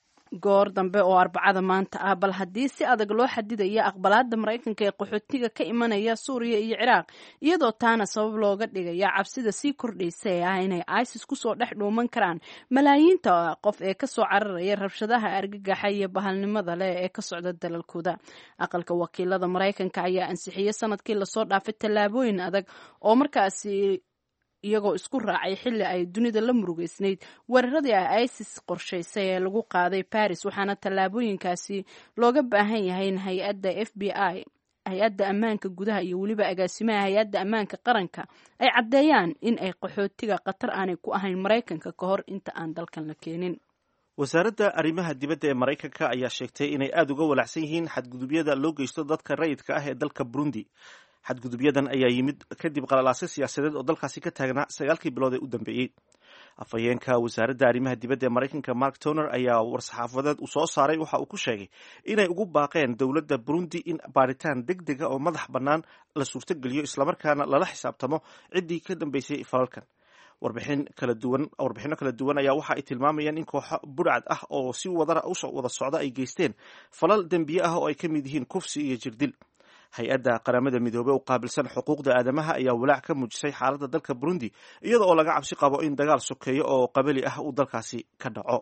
goor dambe oo arbacada maanta ah bal haddii si adag loo xadidaya aqbalaada maraykanka ee qaxootiga ka imanaya suuriya iyo ciraaq iyadoo taana sabab looga dhigaya cabsida sii kordhaysa ee ah inay isis kusoo dhex dhuuman karaan malaayiinta qof ee kasoo cararaya rabshadaha argagaxa iyo bahalnimada leh ee ka socda dalalkooda aqalka wakiilada maraykanka ayaa ansixiyey sanadkii lasoo dhaafay tallaabooyin adag oo markaasi iyagoo isku raacay xilli ay dunida la murugeysnayd weeraradii ah isis qorshaysay ee lagu qaaday baris waxaana tallaabooyinkaasi looga baahan yahay in hay-adda f b i hay-adda ammaanka gudaha iyo weliba agaasimaha hay-adda ammaanka qaranka ay caddeeyaan in ay qaxootiga khatar aanay ku ahayn maraykanka ka hor inta aan dalkan la keenin wasaaradda arrimaha dibadda ee maraykanka ayaa sheegtay inay aada uga walacsan yihiin xadgudubyada loo geysto dadka rayidka ah ee dalka burundi xadgudubyadan ayaa yimid kadib qalalaasyo siyaasadeed oo dalkaasi ka taagnaa sagaalkii bilood ee u dambeeyey afhayeenka wasaaradda arrimaha dibadda ee maraykanka mark toner ayaa war-saxaafadeed uu soo saaray waxa uu ku sheegay inay ugu baaqeen dowladda burundi in baaritaan deg dega oo madax bannaan la suurtogeliyo islamarkaana lala xisaabtamo ciddii ka dambeysay falalkan warbixin kala duwan warbixino kala duwan ayaa waxa ay tilmaamayaan in kooxo budhcad ah oo si wadara usoo wada socda ay geysteen falal dembiye ah oo ay ka mid yihiin kufsi iyo jirdil hay-adda qaramada midoobey u qaabilsan xuquuqda aadamaha ayaa walaac ka muujisay xaaladda dalka burundi iyada oo laga cabsi qabo in dagaal sokeeyo oo qabali ah uu dalkaasi ka dhaco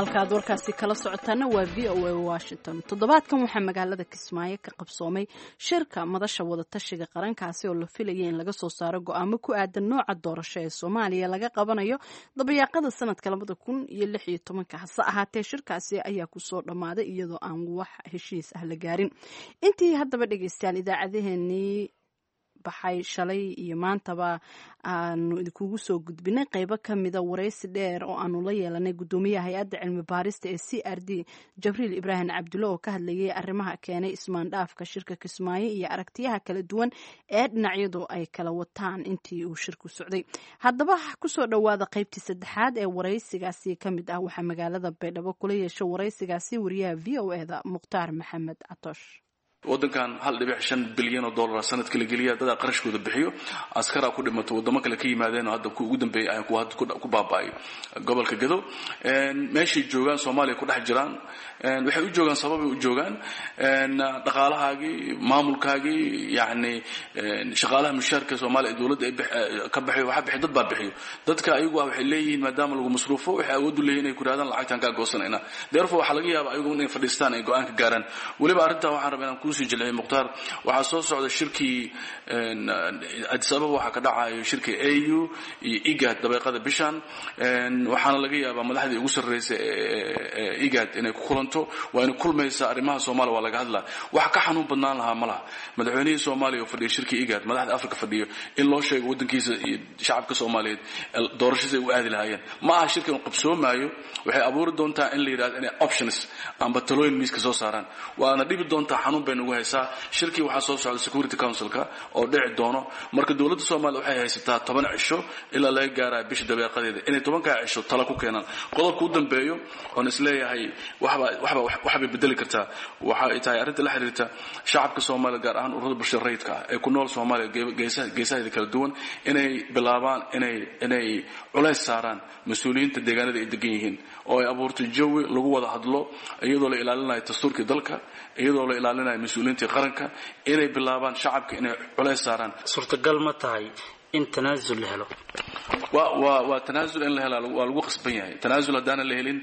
halkaaad warkaasi kala socotaana waa v o a washington toddobaadkan waxaa magaalada kismaayo ka qabsoomay shirka madasha wadatashiga qarankaasi oo la filaya in laga soo saaro go-aamo ku aadan nooca doorasho ee soomaaliya laga qabanayo dabayaaqada sanadka labada kun iyo lix iyo tobanka hase ahaatee shirkaasi ayaa kusoo dhammaaday iyadoo aan wax heshiis ah la gaarin intii haddaba dhegeystayaal idaacadaheenii baxay shalay iyo maantaba aanu idinkugu soo gudbinay qeybo kamida waraysi dheer oo aanu la yeelanay gudoomiyaha hay-adda cilmi baarista ee c r d jabriil ibraahim cabdulle oo ka hadlayay arrimaha keenay ismaandhaafka shirka kismaayo iyo aragtiyaha kala duwan ee dhinacyadu ay kala wataan intii uu shirku socday haddaba kusoo dhowaada qeybtii saddexaad ee waraysigaasi kamid ah waxaa magaalada baydhabo kula yeesha waraysigaasi wariyaha v o eda mukhtaar maxamed catoosh wadankan hal dhibic shan bilyan oo dollar sanadka la geliya dadaa qarashkooda bixiyo askaraa ku dhimato wadamo kale ka yimaadeen oo hadda ugu dambeeyay ayaan ku baaba'ay gobolka gado meeshay joogaan soomaaliya ku dhex jiraan waxay u joogaan sababay u joogaan dhaqaalahaagii maamulkaagii yani shaqaalaha mushaarka soomaaliya dowladda ka bixiyo waxa bixiyo dad baa bixiyo dadka ayagu ah waxay leeyihiin maadaama lagu masruufo waxay awood u leeyihin inay ku yidhahdaan lacagtaan kaa goosanayna therefore waxaa laga yaaba ayagu inay fadhiistaan ay go-aan ka gaaraan weliba arrintaa waxaan rabaa inaan kuusii jilciyo mukhtaar waxaa soo socda shirkii addis ababa waxaa ka dhacayo shirkii au iyo igad dabeeqada bishan waxaana laga yaabaa madaxdii ugu sarreysa ee igad inay ku kulanto waa inay kulmaysa arrimaha soomaaliya waa laga hadlaa wax ka xanuun badnaan lahaa ma laha madaxweynihii soomaaliya oo fadhiya shirkii igad madaxda afrika fadhiyo in loo sheego waddankiisa iyo shacabka soomaaliyeed doorashadiisa ay u aadi lahaayeen ma aha shirkan uu qabsoomaayo waxay abuuri doontaa in la yidhahdo inay options amba talooyin miiska soo saaraan waana dhibi doontaa xanuun bay nagu haysaa shirkii waxaa soo socda security councilka oo dhici doono marka dowladda soomaaliya waxay haysataa toban cisho ilaa laga gaaraya bisha dabeeqadeeda inay tobankaa cisho tala ku keenaan qodobka u dambeeyo oon isleeyahay waxbay bedeli kartaa waxa ay tahay arrinta la xiriirta shacabka soomaaliya gaar ahaan ururada bulshada rayidka ah ee ku nool soomaaliya geesaheeda kala duwan inay bilaabaan inay inay culays saaraan mas-uuliyiinta deegaanada ay degan yihiin oo ay abuurto jawi lagu wada hadlo iyadoo la ilaalinayo dastuurkii dalka iyadoo la ilaalinayo mas-uuliyiintii qaranka inay bilaabaan shacabka inay culays saaraan suurtagal ma tahay in tanaasul la helo waa waa tanaasul in la helaa waa lagu qasban yahay tanaasul haddaanan la helin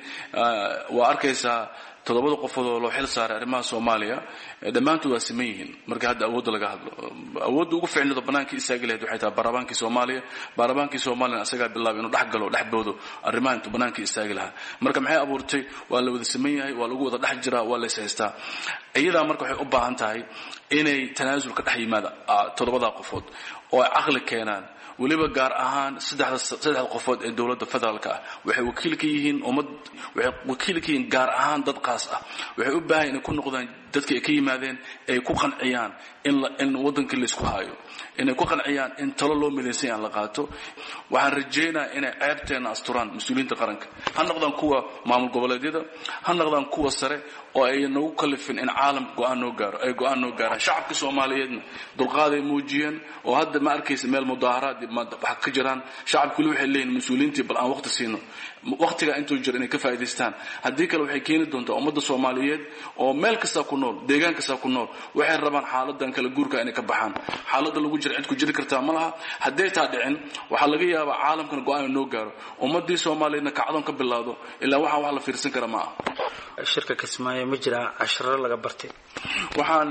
waa arkaysaa toddobada qofood oo loo xil saaray arrimaha soomaaliya dhammaantood waa siman yihiin marka hadda awoodda laga hadlo awoodda ugu ficnado bannaankii istaagi lahayd waxay tahay baarlamaankii soomaaliya baarlamaankii soomaaliyana asagaa bilaabay inuu dhex galo dhex boodo arrimaha intuu bannaankii istaagi lahaa marka maxay abuurtay waa la wada siman yahay waa lagu wada dhex jiraa waa la is haystaa iyadaa marka waxay u baahan tahay inay tanaasul ka dhex yimaada toddobadaa qofood oo ay caqli keenaan weliba gaar ahaan saddexda qofood ee dowladda federaalka ah waxay wakiil ka yihiin ummad waxay wakiil ka yihiin gaar ahaan dad qaas ah waxay u baahan inay ku noqdaan dadka ay ka yimaadeen ay ku qanciyaan in waddankii laysku haayo inay ku qanciyaan in talo loo midaysan aan la qaato waxaan rajaynayaa inay ceebteenna asturaan mas-uuliyiinta qaranka ha noqdaan kuwa maamul goboleedyada ha noqdaan kuwa sare oo ay nagu kalifin in caalam go-aan noo gaaro ay go-aan noo gaaraan shacabka soomaaliyeedna dulqaaday muujiyeen oo hadda ma arkaysa meel mudaaharaad waxa ka jiraan shacabku weli waxay leeyihin mas-uuliyiintii bal aan waqti siino waqtigaa intuu jiro inay ka faa'idaystaan haddii kale waxay keeni doontaa ummadda soomaaliyeed oo meel kastaa ku nool deegaan kastaa ku nool waxay rabaan xaaladan kala guurka inay ka baxaan xaaladda lagu jira cid ku jiri kartaa ma laha hadday taa dhicin waxaa laga yaabaa caalamkana go-aan noo gaaro ummaddii soomaaliyeedna kacdoon ka bilaado ilaa waxaan wax la fiirsan kara ma aha shirka kismaayo ma jiraa casharo laga bartay waxaan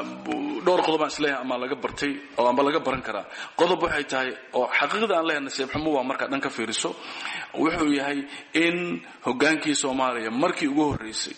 dhowr qodob aan isleeyahay ama laga bartay oo amba laga baran karaa qodob waxay tahay oo xaqiiqda aan leeyahay nasiib xumo waa markaa dhan ka fiiriso wuxuu yahay in hogaankii soomaaliya markii ugu horreysay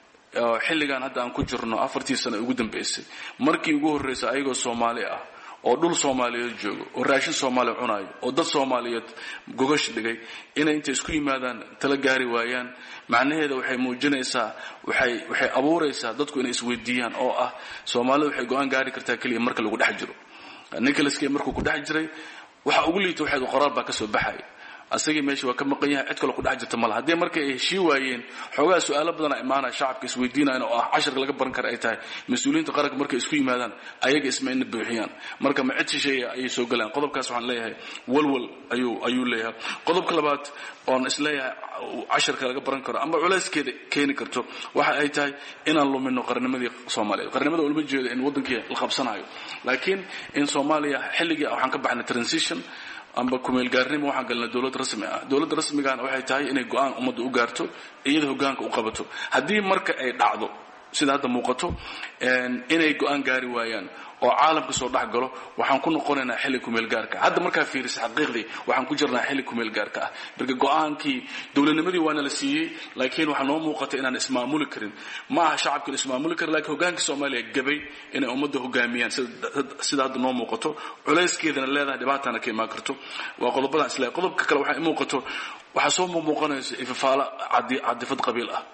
xilligan hadda aan ku jirno afartii sano ugu dambeysay markii ugu horreysay ayagoo soomaali ah oo dhul soomaaliyeed joogo oo raashin soomaaliya cunayo oo dad soomaaliyeed gogash dhigay inay intay isku yimaadaan tala gaari waayaan macnaheeda waxay muujinaysaa waxay waxay abuuraysaa dadku inay isweydiiyaan oo ah soomaalida waxay go-aan gaari kartaa keliya marka lagu dhex jiro ninkalaskey markuu ku dhex jiray waxa ugu liita waxayd qoraal baa ka soo baxaya asagii meesha waa ka maqan yahay cid kale ku dhex jirta malaha haddii markay ay heshii waayeen xoogaa su-aalo badana imaanaya shacabka isweydiinayan oo ah casharka laga baran kara ay tahay mas-uuliyiinta qaranka markay isku yimaadaan ayaga isma ina buuxiyaan marka ma cid shisheeya ayay soo galaan qodobkaas waxaan leeyahay walwal ayuu ayuu leeyahay qodobka labaad oon isleeyahay casharka laga baran karo ama culayskeeda keeni karto waxa ay tahay inaan lumino qarnimadii soomaaliyeed qarnimada ulama jeedo in waddankii la qabsanayo laakiin in soomaaliya xilligii waxaan ka baxnay transition amba kumeelgaarnimo waxaan galnay dowlad rasmi ah dowladda rasmigaana waxay tahay inay go-aan ummadda u gaarto iyada hogaanka u qabato haddii marka ay dhacdo sida hadda muuqato inay go-aan gaari waayaan oo caalamka soo dhex galo waxaan ku noqonaynaa xilli kumeelgaarka hadda markaa fiirisa xaqiiqdii waxaan ku jirnaa xilli kumeelgaarka ah marka go-aankii dowladnimadii waana la siiyey laakiin waxaa noo muuqata inaan ismaamuli karin ma aha shacabka la ismaamuli karin lakiin hogaankii soomaaliya gabay inay ummadda hogaamiyaan sida hadda noo muuqato culayskeedana leedahay dhibaatana ka imaan karto waa qodobadaan isleeyahay qodobka kale waxaa muuqato waxaa soo muuqanaysa ifafaalo cadifad qabiil ah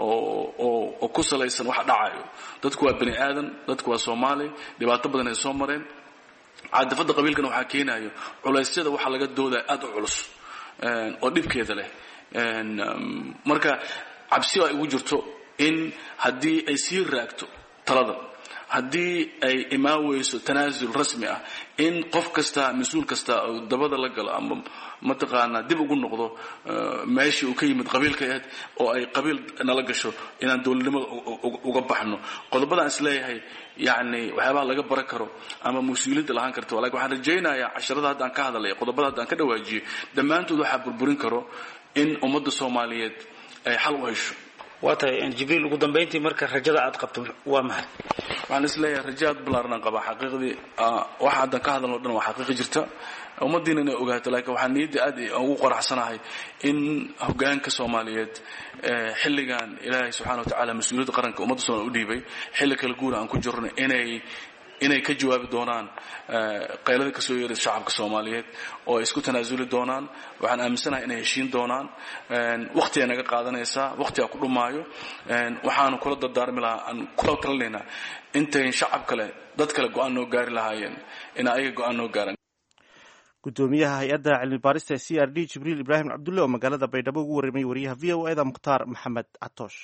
oo ku salaysan waxa dhacayo dadku waa bani aadan dadku waa soomaali dhibaato badan ay soo mareen cadafadda qabiilkana waxaa keenayo culaysyada waxaa laga doodaya aad u culus oo dhibkeeda leh marka cabsi ay ugu jirto in haddii ay sii raagto talada haddii ay imaan weyso tanaasul rasmi ah in qof kasta mas-uul kasta oo dabada la galo ama mataqaanaa dib ugu noqdo meeshii uu ka yimid qabiilka ahayd oo ay qabiil nala gasho inaan dowladnimada uga baxno qodobadaan isleeyahay yani waxyaabaha laga baran karo ama mas-uuliyadda lahaan karto lakin waxaan rajaynayaa casharada haddaan ka hadlay qodobada haddaan ka dhawaajiyey dhammaantood waxaa burburin karo in ummadda soomaaliyeed ay xal u hesho waa tahay jibriil ugu dambayntii marka rajada aad qabto waa maxay waxaan isleeyahay raja aad balaaran qabaa xaqiiqdii waxa haddan ka hadalno dhan waa xaqiiqi jirta ummaddiina inay ogaato laakiin waxaan niyadda aad ugu qoraxsanahay in hogaanka soomaaliyeed xilligan ilaahay subxana wa tacaala mas-uuliyadda qaranka ummadda soomaaliya u dhiibay xilli kala guura aan ku jirno inay inay ka jawaabi doonaan qaylada kasoo yeeraysa shacabka soomaaliyeed oo ay isku tanaasuli doonaan waxaan aaminsanahay inay heshiin doonaan wakhtiay naga qaadanaysaa wakhtigaa ku dhumaayo waxaanu kula dardaarmi lahaa aan kula talinaynaa intayn shacab kale dad kale go-aan noo gaari lahaayeen in ayaga go-aan noo gaaran gudoomiyaha hay-adda cilmi baarista ee c r d jibriil ibraahim cabdulle oo magaalada baydhabo ugu warramay wariyaha v o eda mukhtaar maxamed catoosh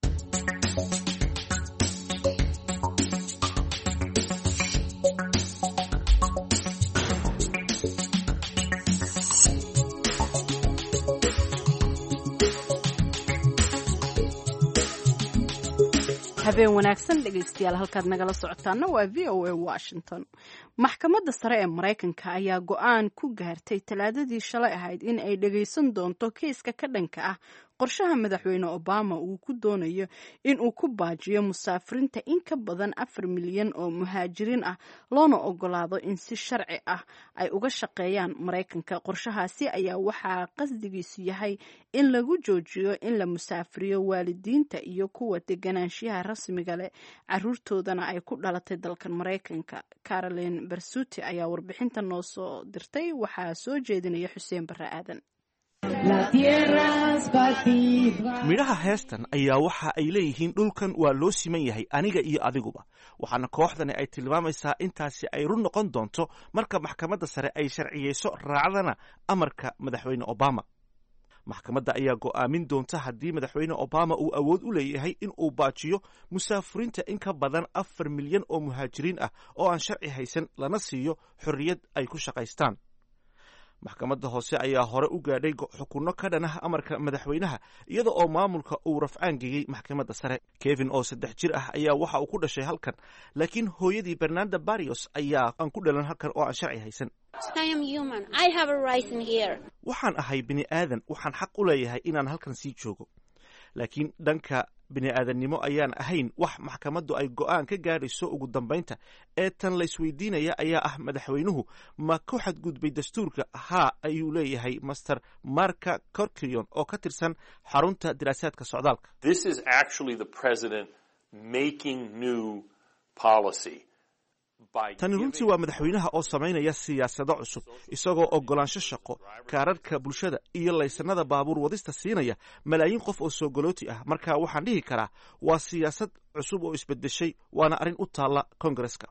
habeen wanaagsan dhegaystayaal halkaad nagala socotaana waa v o a washington maxkamadda sare ee maraykanka ayaa go-aan ku gaartay talaadadii shalay ahayd in ay dhagaysan doonto keiska ka dhanka ah qorshaha madaxweyne obama uu ku doonayo in uu ku baajiyo musaafiriinta in ka badan afar milyan oo muhaajiriin ah loona ogolaado in si sharci ah ay uga shaqeeyaan maraykanka qorshahaasi ayaa waxaa qasdigiisu yahay in lagu joojiyo in la musaafiriyo waalidiinta iyo kuwa deganaanshiyaha rasmiga leh caruurtoodana ay ku dhalatay dalkan maraykanka caroline bersuti ayaa warbixinta noo soo dirtay waxaa soo jeedinaya xuseen barre aadan midhaha heestan ayaa waxa ay leeyihiin dhulkan waa loo siman yahay aniga iyo adiguba waxaana kooxdani ay tilmaamaysaa intaasi ay run noqon doonto marka maxkamadda sare ay sharciyeyso raacdana amarka madaxweyne obama maxkamadda ayaa go'aamin doonta haddii madaxweyne obama uu awood u leeyahay in uu baajiyo musaafiriinta in ka badan afar milyan oo muhaajiriin ah oo aan sharci haysan lana siiyo xorriyad ay ku shaqaystaan maxkamadda hoose ayaa hore u gaadhay xukunno ka dhanah amarka madaxweynaha iyada oo maamulka uu rafcaan geeyey maxkamadda sare kevin oo saddex jir ah ayaa waxa uu ku dhashay halkan laakiin hooyadii bernanda barrios ayaa aan ku dhalan halkan oo aan sharci haysan waxaan ahay bini aadan waxaan xaq u leeyahay inaan halkan sii joogo laakiin dhanka bini aadannimo ayaan ahayn wax maxkamaddu ay go'aan ka gaadhayso ugu dambaynta ee tan laysweydiinaya ayaa ah madaxweynuhu ma ku xadgudbay dastuurka haa ayuu leeyahay master marka corkrion oo ka tirsan xarunta diraasaadka socdaalka tani runtii waa madaxweynaha oo samaynaya siyaasado cusub isagoo oggolaansho shaqo kaararhka bulshada iyo laysanada baabuur wadista siinaya malaayiin qof oo soogolooti ah marka waxaan dhihi karaa waa siyaasad cusub oo isbedeshay waana arrin u taalla kongareska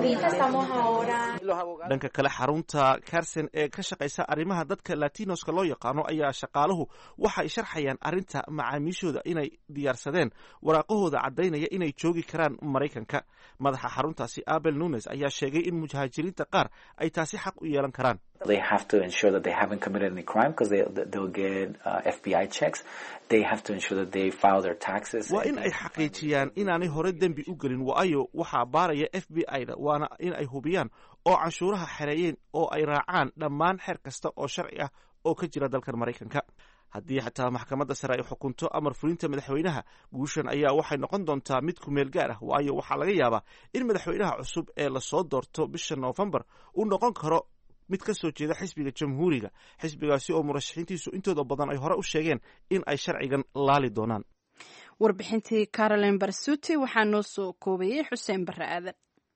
dhanka kale xarunta carson ee ka shaqaysa arrimaha dadka latinoska loo yaqaano ayaa shaqaaluhu waxay sharxayaan arrinta macaamiishooda inay diyaarsadeen waraaqahooda caddaynaya inay joogi karaan maraykanka madaxa xaruntaasi abel nunes ayaa sheegay in muhaajiriinta qaar ay taasi xaq u yeelan karaan They have to ensure that they haven't committed any crime because they, they'll get uh, FBI checks. They have to ensure that they file their taxes. waa in ay xaqiijiyaan inaanay hore dembi u gelin waayo waxaa baaraya f b i-da waana in ay hubiyaan oo canshuuraha xereeyeen oo ay raacaan dhammaan xeer kasta oo sharci ah oo ka jira dalkan maraykanka haddii xataa maxkamadda sare ay xukunto amar fulinta madaxweynaha guushan ayaa waxay noqon doontaa mid kumeel gaar ah waayo waxaa laga yaabaa in madaxweynaha cusub ee lasoo doorto bisha noofembar uu noqon karo mid ka soo jeeda xisbiga jamhuuriga xisbigaasi oo murashaxiintiisu intooda badan ay hore u sheegeen in ay sharcigan laali doonaan warbixintii caroline barsuti waxaa noo soo koobayay xuseen barre aadan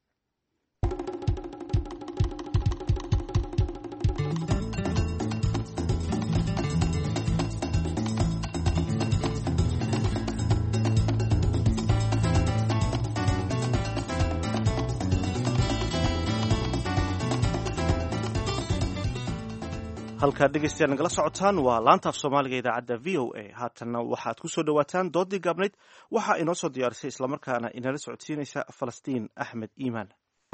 halkaad dhegeystayaal nagala socotaan waa laanta af soomaaliga idaacadda v o a haatanna waxaad ku soo dhowaataan doodii gaabnayd waxaa inoo soo diyaarisay islamarkaana inala socodsiinaysa falastiin axmed iimaan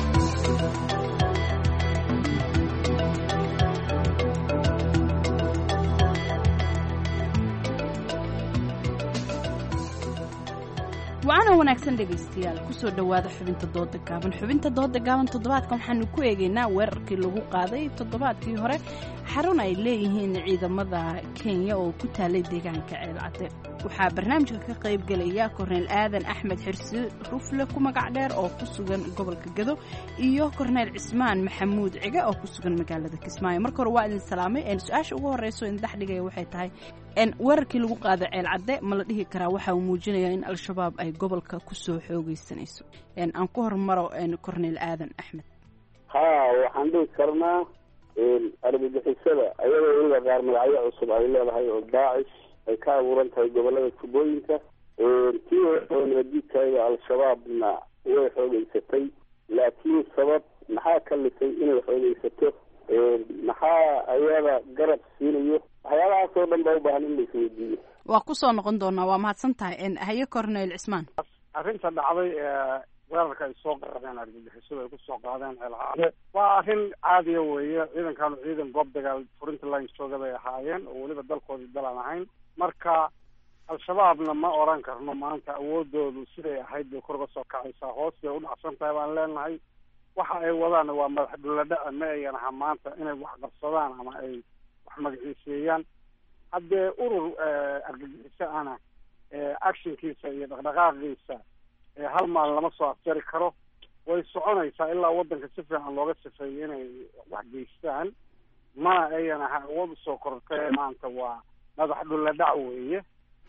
wacaana wanaagsan dhegaystayaal kusoo dhowaada xubinta dooda gaaban xubinta dooda gaaban toddobaadkan waxaanu ku eegaynaa weerarkii lagu qaaday toddobaadkii hore xarun ay leeyihiin ciidamada kenya oo ku taalay deegaanka ceelcadde waxaa barnaamijka ka qayb gelaya korneyl aadan axmed xirsi rufle ku magac dheer oo ku sugan gobolka gado iyo korneyl cismaan maxamuud cige oo ku sugan magaalada kismaayo marka hore waa idin salaamay su-aasha ugu horeyso idin dhex dhigaya waxay tahay weerarkii lagu qaaday ceelcadde ma la dhihi karaa waxa uu muujinaya in al-shabaab ay gobolka kusoo xoogeysanayso aan ku hormaro corneyl aadan axmed ha waxaan dhihi karnaa argagixisada ayadoo weliba qaar magacyo cusub ay leedahay oo daacish ay ka abuuran tahay gobolada tubooyinka tii oo nabadjidkayda al-shabaabna way xoogeysatay laakiin sabab maxaa ka lisay inay xoogeysato maxaa ayada garab siinayo waxyaabahaas oo dhan baa u baahan in la isweydiiyo waa kusoo noqon doonaa waa mahadsan tahay haye corneyl cismaan arrinta dhacday weerarka ay soo qaadeen argagixisadu ay kusoo qaadeen ceelcaade waa arrin caadiya weeye ciidankanu ciidan goob dagaal furinta line jooga bay ahaayeen oo weliba dalkoodii dal aan ahayn marka al-shabaabna ma oran karno maanta awoodoodu siday ahayd bay kor uga soo kacaysaa hoos bay u dhacsan tahay baan leenahay waxa ay wadaanna waa madax dhuladhaca ma ayan aha maanta inay wax qabsadaan ama ay wax magaciiseeyaan haddee urur argagixiso ana actionkiisa iyo dhaqdhaqaaqiisa hal maalin lama soo afjari karo way soconaysaa ilaa waddanka si fiican looga sifeeyo inay wax geystaan mana ayan aha awood usoo kortay maanta waa madax dhuladhac weeye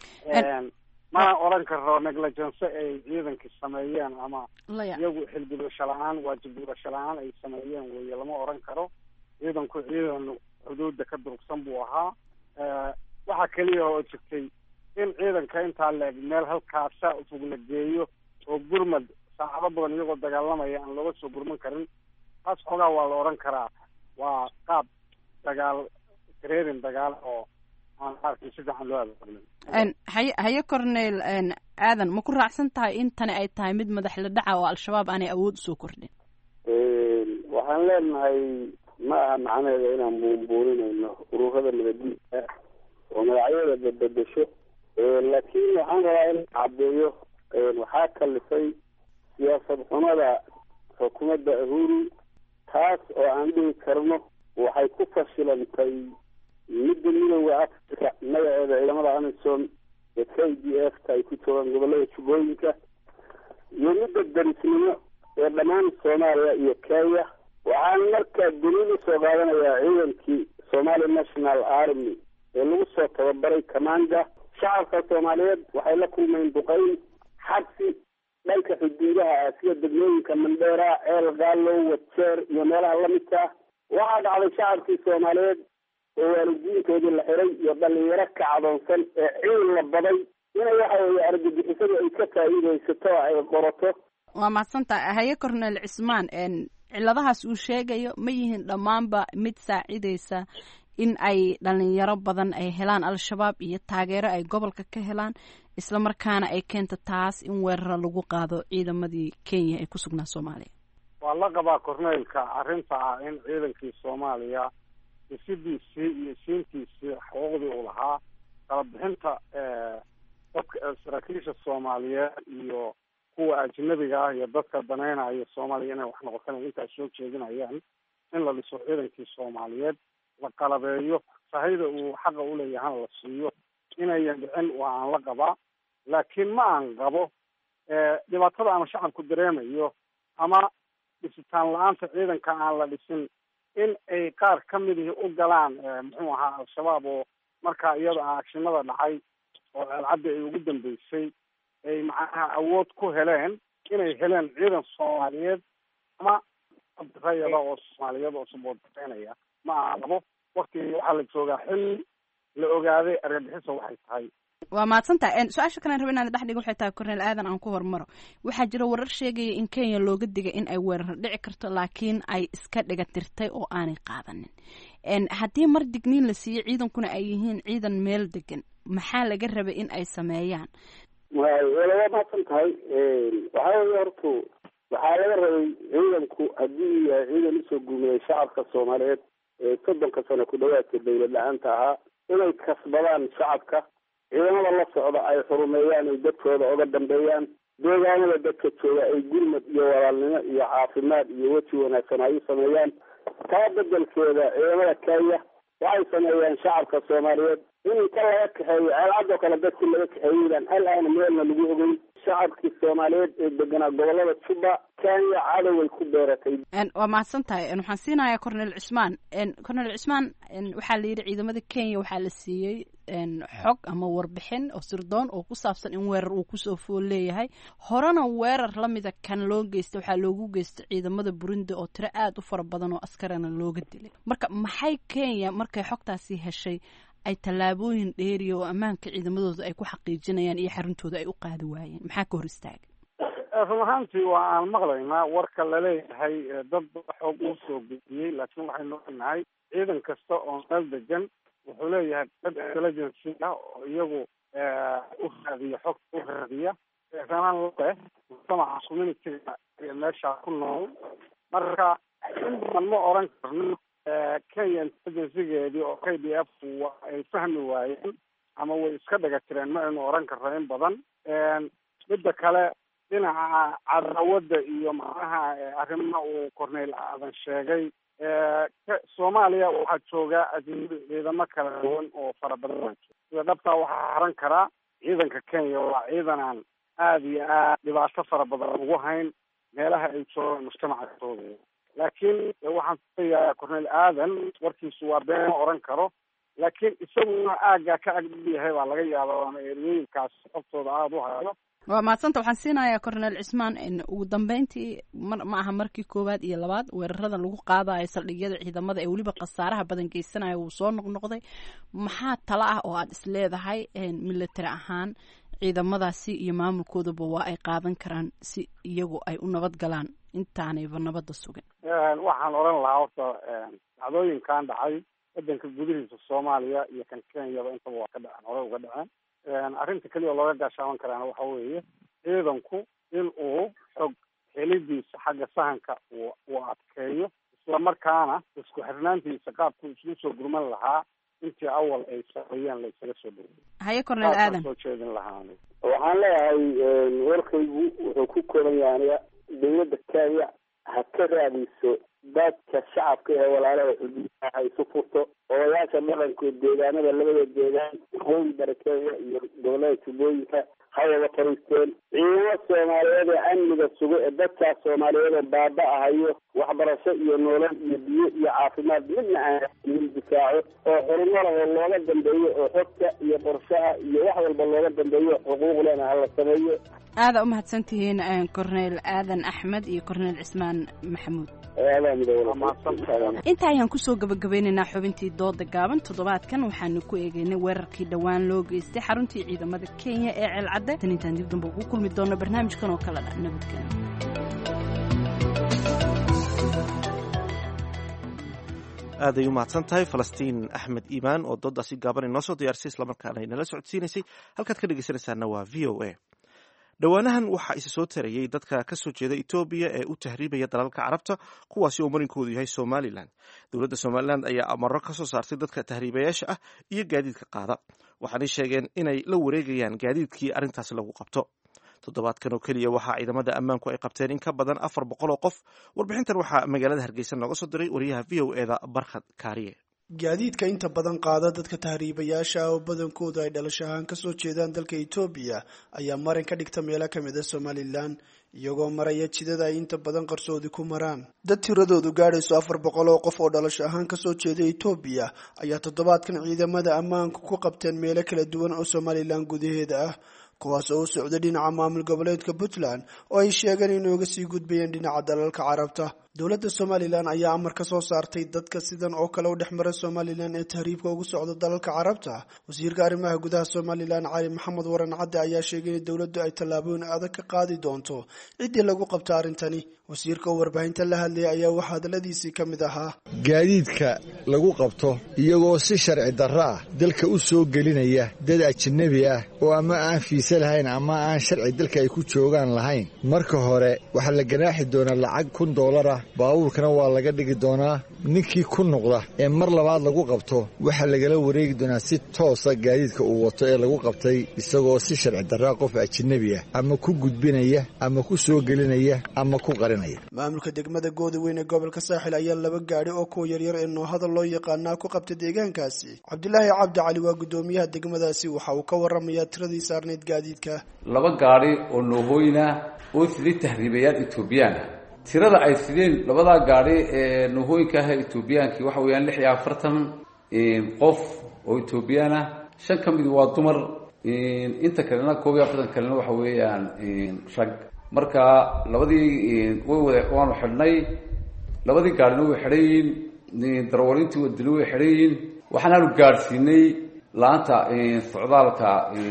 mana oran karo negligence ay ciidankii sameeyeen ama iyagu xilgudasho la-aan waajib gudasho la-aan ay sameeyeen weeye lama oran karo ciidanku ciidan xuduudda ka durugsan buu ahaa waxaa keliya oo jirtay in ciidanka intaa leeg meel halkaasa fog la geeyo oo gurmad saacado badan iyagoo dagaalamaya aan looga soo gurman karin taas xoogaa waa la oran karaa waa qaab dagaal gareerin dagaal oo aan arkin si fiican loo abaabulin haye haye corneyl aadan ma ku raacsan tahay in tani ay tahay mid madax la dhaca oo al-shabaab aanay awood usoo kordhin waxaan leenahay ma aha macnaheeda inaan buunbuuninayno ururada nabaddiidka oo magacyada badbedesho laakiin waxaan rabaa in caddeeyo waxaa kalifay siyaasad xumada xukuumadda uhuru taas oo aan dhihi karno waxay ku fashilantay midda midooda africa magaceeda ciidamada amisom ee k d f ta ay ku joogaan gobolada jubbooyinka iyo midda darisnimo ee dhammaan soomaaliya iyo kenya waxaan markaa daliil usoo qaadanayaa ciidankii somali national army ee lagu soo tababaray commanda shacabka soomaaliyeed waxay la kulmeen duqeyn xabsi dhanka xuduudaha ah sida degmooyinka mandheera ceel gaalow wajeer iyo meelaha lamidka ah waxaa dhacday shacabkii soomaaliyeed oo waalidiintoodii la xiray iyo dhalinyaro ka cadoonsan ee ciil la baday ina waxa weeye argagixisadu ay ka faa'iidaysato oo ay qorato waa mahadsantaha haye corneyl cismaan ciladahaas uu sheegayo ma yihiin dhammaanba mid saacidaysa in ay dhalinyaro badan ay helaan al-shabaab iyo taageero ay gobolka ka helaan isla markaana ay keento taas in weeraro lagu qaado ciidamadii kenya ee ku sugnaa soomaaliya waa la qabaa corneylka arrinta ah in ciidankii soomaaliya dhisidiisii iyo siintiisii xuquuqdii uu lahaa kala bixinta dadka saraakiisha soomaaliyeed iyo kuwa ajnabiga ah iyo dadka danaynaya soomaaliya inay wax noqotaan intaas soo jeedinayaan in la dhiso ciidankii soomaaliyeed la qalabeeyo sahayda uu xaqa uleeyahana la siiyo inayan dhicin waa aan la qabaa laakiin ma aan qabo dhibaatada ama shacabku dareemayo ama dhisitaan la-aanta ciidanka aan la dhisin in ay qaar ka midihii u galaan muxuu ahaa al-shabaab oo markaa iyada a agshinada dhacay oo ceelcaddi ay ugu dambeysay ay macnaha awood ku heleen inay heleen ciidan soomaaliyeed ama rayada oo soomaaliyeed oo saboodbeynaya ma aha qabo waktigii waxaa la joogaa xilli la ogaaday argagixisa waxay tahay waa mahadsantaha su-aasha kalen raba inaad dhex dhiga waxay tahay korneel aadan aan ku hormaro waxaa jira warar sheegaya in kenya looga digay in ay weerar dhici karto laakiin ay iska dhiga tirtay oo aanay qaadanin haddii mar digniin la siiyo ciidankuna ay yihiin ciidan meel degan maxaa laga rabay in ay sameeyaan wala waa mahadsan tahay waxaa weye hortu waxaa laga rabay ciidanku haddii uu yahay ciidan usoo guumeeyay shacabka soomaaliyeed ee soddonka sano ku dhawaadka dawlad la-aanta ahaa inay kasbadaan shacabka ciidamada la socda ay xurumeeyaan ay dadkooda oga dambeeyaan deegaanada dadka jooga ay gurmad iyo walaalnimo iyo caafimaad iyo weji wanaagsan ay u sameeyaan taa bedelkeeda ciidamada kenya waxay sameeyaan shacabka soomaaliyeed in inta laga kaxeeyo ceelcadoo kale dadkii laga kaxeeyeydaan hal aana meelna lagu ogeyn shacabkii soomaaliyeed ee deganaa gobolada juba kenya cadoway ku beeratay waa mahadsan tahay waxaan siinayaa cornel cismaan cornel cismaan waxaa la yidhi ciidamada kenya waxaa la siiyey xog ama warbixin oo sirdoon oo ku saabsan in weerar uu kusoo fool leeyahay horena weerar lamida kan loo geystay waxaa loogu geystay ciidamada burundi oo tiro aada u fara badan oo askarana looga dilay marka maxay kenya markay xogtaasi heshay ay tallaabooyin dheeriya oo ammaanka ciidamadooda ay ku xaqiijinayaan iyo xaruntooda ay u qaadi waayeen maxaa ka hor istaaga run ahaantii waa aan maqlaynaa warka laleeyahay dad xoog uu soo gudiyey laakiin waxaynu ognahay ciidan kasta oo meel degan wuxuu leeyahay dad intelligency ah oo iyagu u raadiya xogta u raadiya sanaan leh mujtamaca communityga meeshaa ku nool marka in badan ma oran karno kenya intelligencygeedii oo k d f ay fahmi waayeen ama way iska dhaga tireen ma aynu oran karno in badan midda kale dhinaca cadaawadda iyo macnaha arrimaha uu corneyl aadan sheegay soomaaliya waxaa joogaa ajnabi ciidamo kala duwan oo fara badan sida dhabtaa waxaa haran karaa ciidanka kenya waa ciidan aan aada iyo aad dhibaato fara badan ugu hayn meelaha ay joogaan mujtamaca tooda laakiin waxaan kuleeyahay corneyl aadan warkiisu waa been ma oran karo laakiin isaguna aaggaa ka agdhib yahay baa laga yaaba ama eriyooyinkaas xogtooda aada u hayo waa mahadsanta waxaan siinayaa cornel cismaan ugu dambeyntii mar ma aha markii koowaad iyo labaad weerarada lagu qaadayo saldhigyada ciidamada ee weliba khasaaraha badan geysanaya wuu soo noqnoqday maxaa tala ah oo aada is leedahay military ahaan ciidamadaasi iyo maamulkoodaba waa ay qaadan karaan si iyagu ay u nabad galaan intaanayba nabadda sugin waxaan odhan lahaa horta dhacdooyinkan dhacay wadanka gudihiisa soomaaliya iyo kan kenyaba intaba waa ka dhaceen hore uga dhaceen arrinta keliya oo looga gaashaaban karaana waxa weeye ciidanku in uu xog helidiisa xagga sahanka uu uu adkeeyo islamarkaana isku xirnaantiisa qaabku isugu soo gurman lahaa intii awal ay sameeyeen la isaga soo gurmay haye cornel aadan soo jeedin lahaa waxaan leeyahay warkaygu wuxuu ku kooban yahay aniga dawladda kenya ha ka raadiso dadka shacabka ee walaalaha xuduudaha ha isu furto odayaasha dhaqankood deegaanada labada deegaan waqooyi bari kenya iyo gobolada tubooyinka ha wada fariisteen ciidamo soomaaliyeed ee amniga sugo ee dadkaas soomaaliyeed oo baaba-ahayo waxbarasho iyo nolol iyo biyo iyo caafimaad midna aan in difaaco oo xurumada oo looga dambeeyo oo xogta iyo qorshaha iyo wax walba looga dambeeyo xuquuq lena hala sameeyo aada u mahadsantihiin cornel aadan axmed iyo cornel cismaan maxamuud inta ayaan kusoo gabagabeynaynaa xubintii dooda gaaban toddobaadkan waxaanu ku eegeynay weerarkii dhowaan loo geystay xaruntii ciidamada kenya ee ceelcadde tan intaan dib damba ugu kulmi doono barnaamijkan oo kale dha nabadgelyo aaday u mahadsan tahay falastiin axmed iimaan oo doodaasi gaaban inoo soo diyaarisay islamarkaana inala socodsiinaysay halkaad ka dhegeysanaysaana waa v o a dhowaanahan waxaa isa soo tarayey dadka ka soo jeeda etoobiya ee u tahriibaya dalalka carabta kuwaasi oo marinkoodu yahay somalilan dowladda somalilan ayaa amaro ka soo saartay dadka tahriibayaasha ah iyo gaadiidka qaada waxaanay sheegeen inay la wareegayaan gaadiidkii arrintaasi lagu qabto toddobaadkan oo keliya waxaa ciidamada ammaanku ay qabteen in ka badan afar boqol oo qof warbixintan waxaa magaalada hargeysa nooga soo diray wariyaha v o eda barkhad kaariye gaadiidka inta badan qaada dadka tahriibayaasha ah oo badankoodu ay dhalasho ahaan kasoo jeedaan dalka etoobiya ayaa marin ka dhigta meelo kamid a somalilan iyagoo maraya jidada ay inta badan qarsoodi ku maraan dad tiradoodu gaadhayso afar boqol oo qof oo dhalasho ahaan kasoo jeeda etoobiya ayaa toddobaadkan ciidamada ammaanku ku qabteen meelo kala duwan oo somalilan gudaheeda ah kuwaas oo u socda dhinaca maamul goboleedka puntland oo ay sheegeen inooga sii gudbayeen dhinaca dalalka carabta dowladda somalilan ayaa amar ka soo saartay dadka sidan oo kale u dhex mara somalilan ee tahriibka ugu socda dalalka carabta wasiirka arrimaha gudaha somalilan cali maxamed waran cadde ayaa sheegay in dowladdu ay tallaabooyin adag ka qaadi doonto ciddii lagu qabta arrintani wasiirka oo warbaahinta la hadlayay ayaa waxaa hadaladiisii ka mid ahaa gaadiidka lagu qabto iyagoo si sharci darro ah dalka u soo gelinaya dad ajanabi ah oo ama aan fiise lahayn ama aan sharci dalka ay ku joogaan lahayn marka hore waxaa la ganaaxi doonaa lacag kun doolar ah baabuurkana waa laga dhigi doonaa ninkii ku noqda ee mar labaad lagu qabto waxaa lagala wareegi doonaa si toosa gaadiidka uu wato ee lagu qabtay isagoo si sharci darraa qof ajanabi ah ama ku gudbinaya ama ku soo gelinaya ama ku qarinaya maamulka degmada gooda weyn ee gobolka saaxil ayaa laba gaadhi oo kuwa yaryar ee noohada loo yaqaanaa ku qabtay deegaankaasi cabdilaahi cabdi cali waa guddoomiyaha degmadaasi waxa uu ka waramayaa tiradii saarneyd gaadiidka laba gaadhi oo noohooyina oo sidii tahriibayaal etoobiyaana tirada ay sideen labadaa gaadhi ee noohooyinka ah etoobiyaankii waxa weeyaan lix iyo afartan qof oo etoobiyaan ah shan ka mid waa dumar inta kalena koob iyo afartan kalena waxa weeyaan rag marka labadii way wada waanu xidhnay labadii gaadhina way xidhan yihiin darwarintii wadani way xidhan yihiin waxaanaanu gaadhsiinay la-anta socdaalka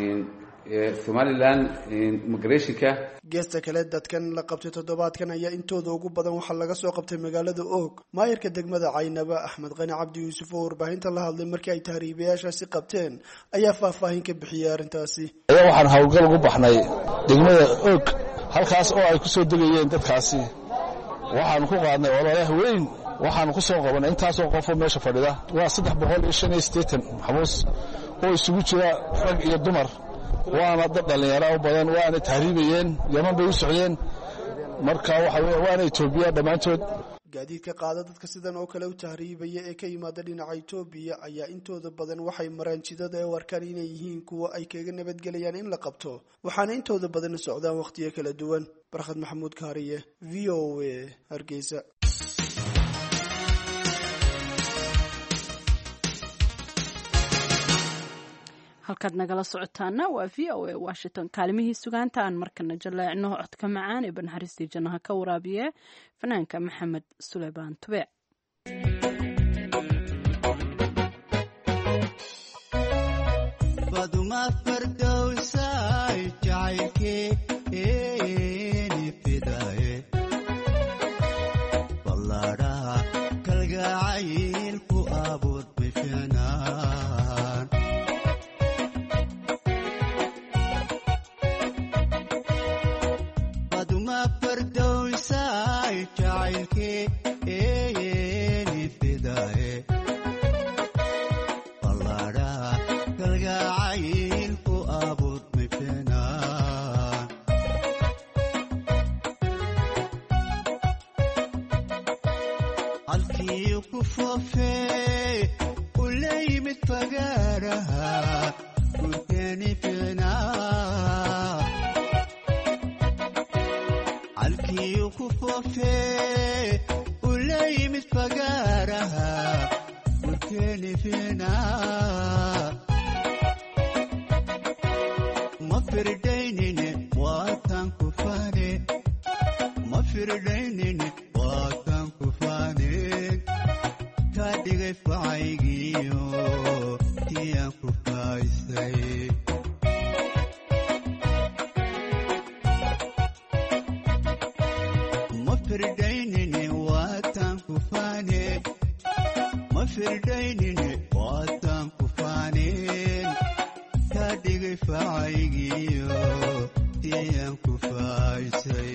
somalilan immigrationka geesta kale dadkan la qabtay toddobaadkan ayaa intooda ugu badan waxaa laga soo qabtay magaalada oog maayarka degmada caynaba axmed qani cabdi yuusuf oo warbaahinta la hadlay markii ay tahriibayaashaasi qabteen ayaa faahfaahin ka bixiyay arrintaasi ayaa waxaan howlgal ugu baxnay degmada oog halkaas oo ay ku soo degayeen dadkaasi waxaanu ku qaadnay ololaah weyn waxaanu ku soo qabanay intaasoo qofoo meesha fadhida waa saddex boqol iyo shan iyo siddeetan maxbuus oo isugu jira rag iyo dumar waana dad dhallinyara u badan waana tahriibayeen yaman bay u socdeen marka waxa wey waana etoobiya dhammaantood gaadiidka qaada dadka sidan oo kale u tahriibaya ee ka yimaada dhinaca etoobiya ayaa intooda badan waxay maraan jidada ee u arkaan inay yihiin kuwa ay kaga nabadgelayaan in la qabto waxaana intooda badan socdaan wakhtiyo kala duwan barkhad maxamuud kaariye v o a hargeysa halkaad nagala socotaana waa v o a washington kaalimihii sugaanta aan markana jaleecno codka macaan ee banxariistii jannaha ka waraabiye fanaanka maxamed suleymaan tube dhigay facaygiyo ayaan ku faaysay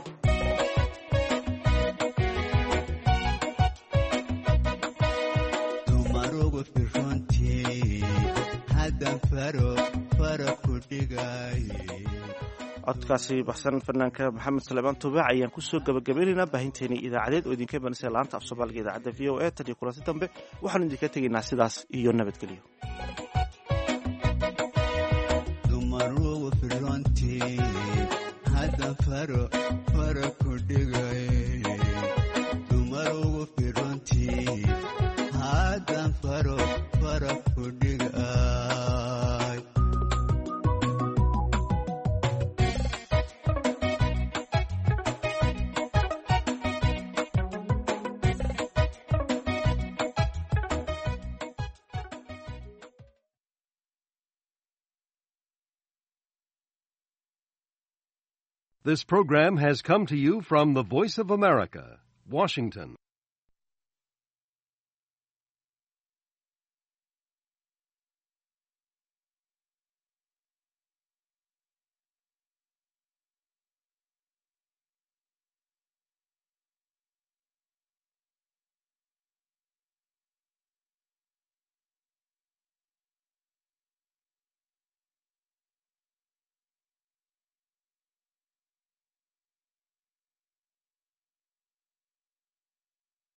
dumarugu firrontii haddan faro fara ku dhigay codkaasi baxsan fanaanka maxamed salebaan tubaac ayaan kusoo gabagabaynaynaa baahinteenii idaacadeed oo idinka imanaysa laanta af soomaaliga idaacadda v o a tan iyo kulanti dambe waxaanu idinka tegaynaa sidaas iyo nabadgelyo dumarugu firrontii haddan faro fara ku dhigay dumarugu firrontii haddan faro fara ku dhigay This program has come to you from the Voice of America, Washington.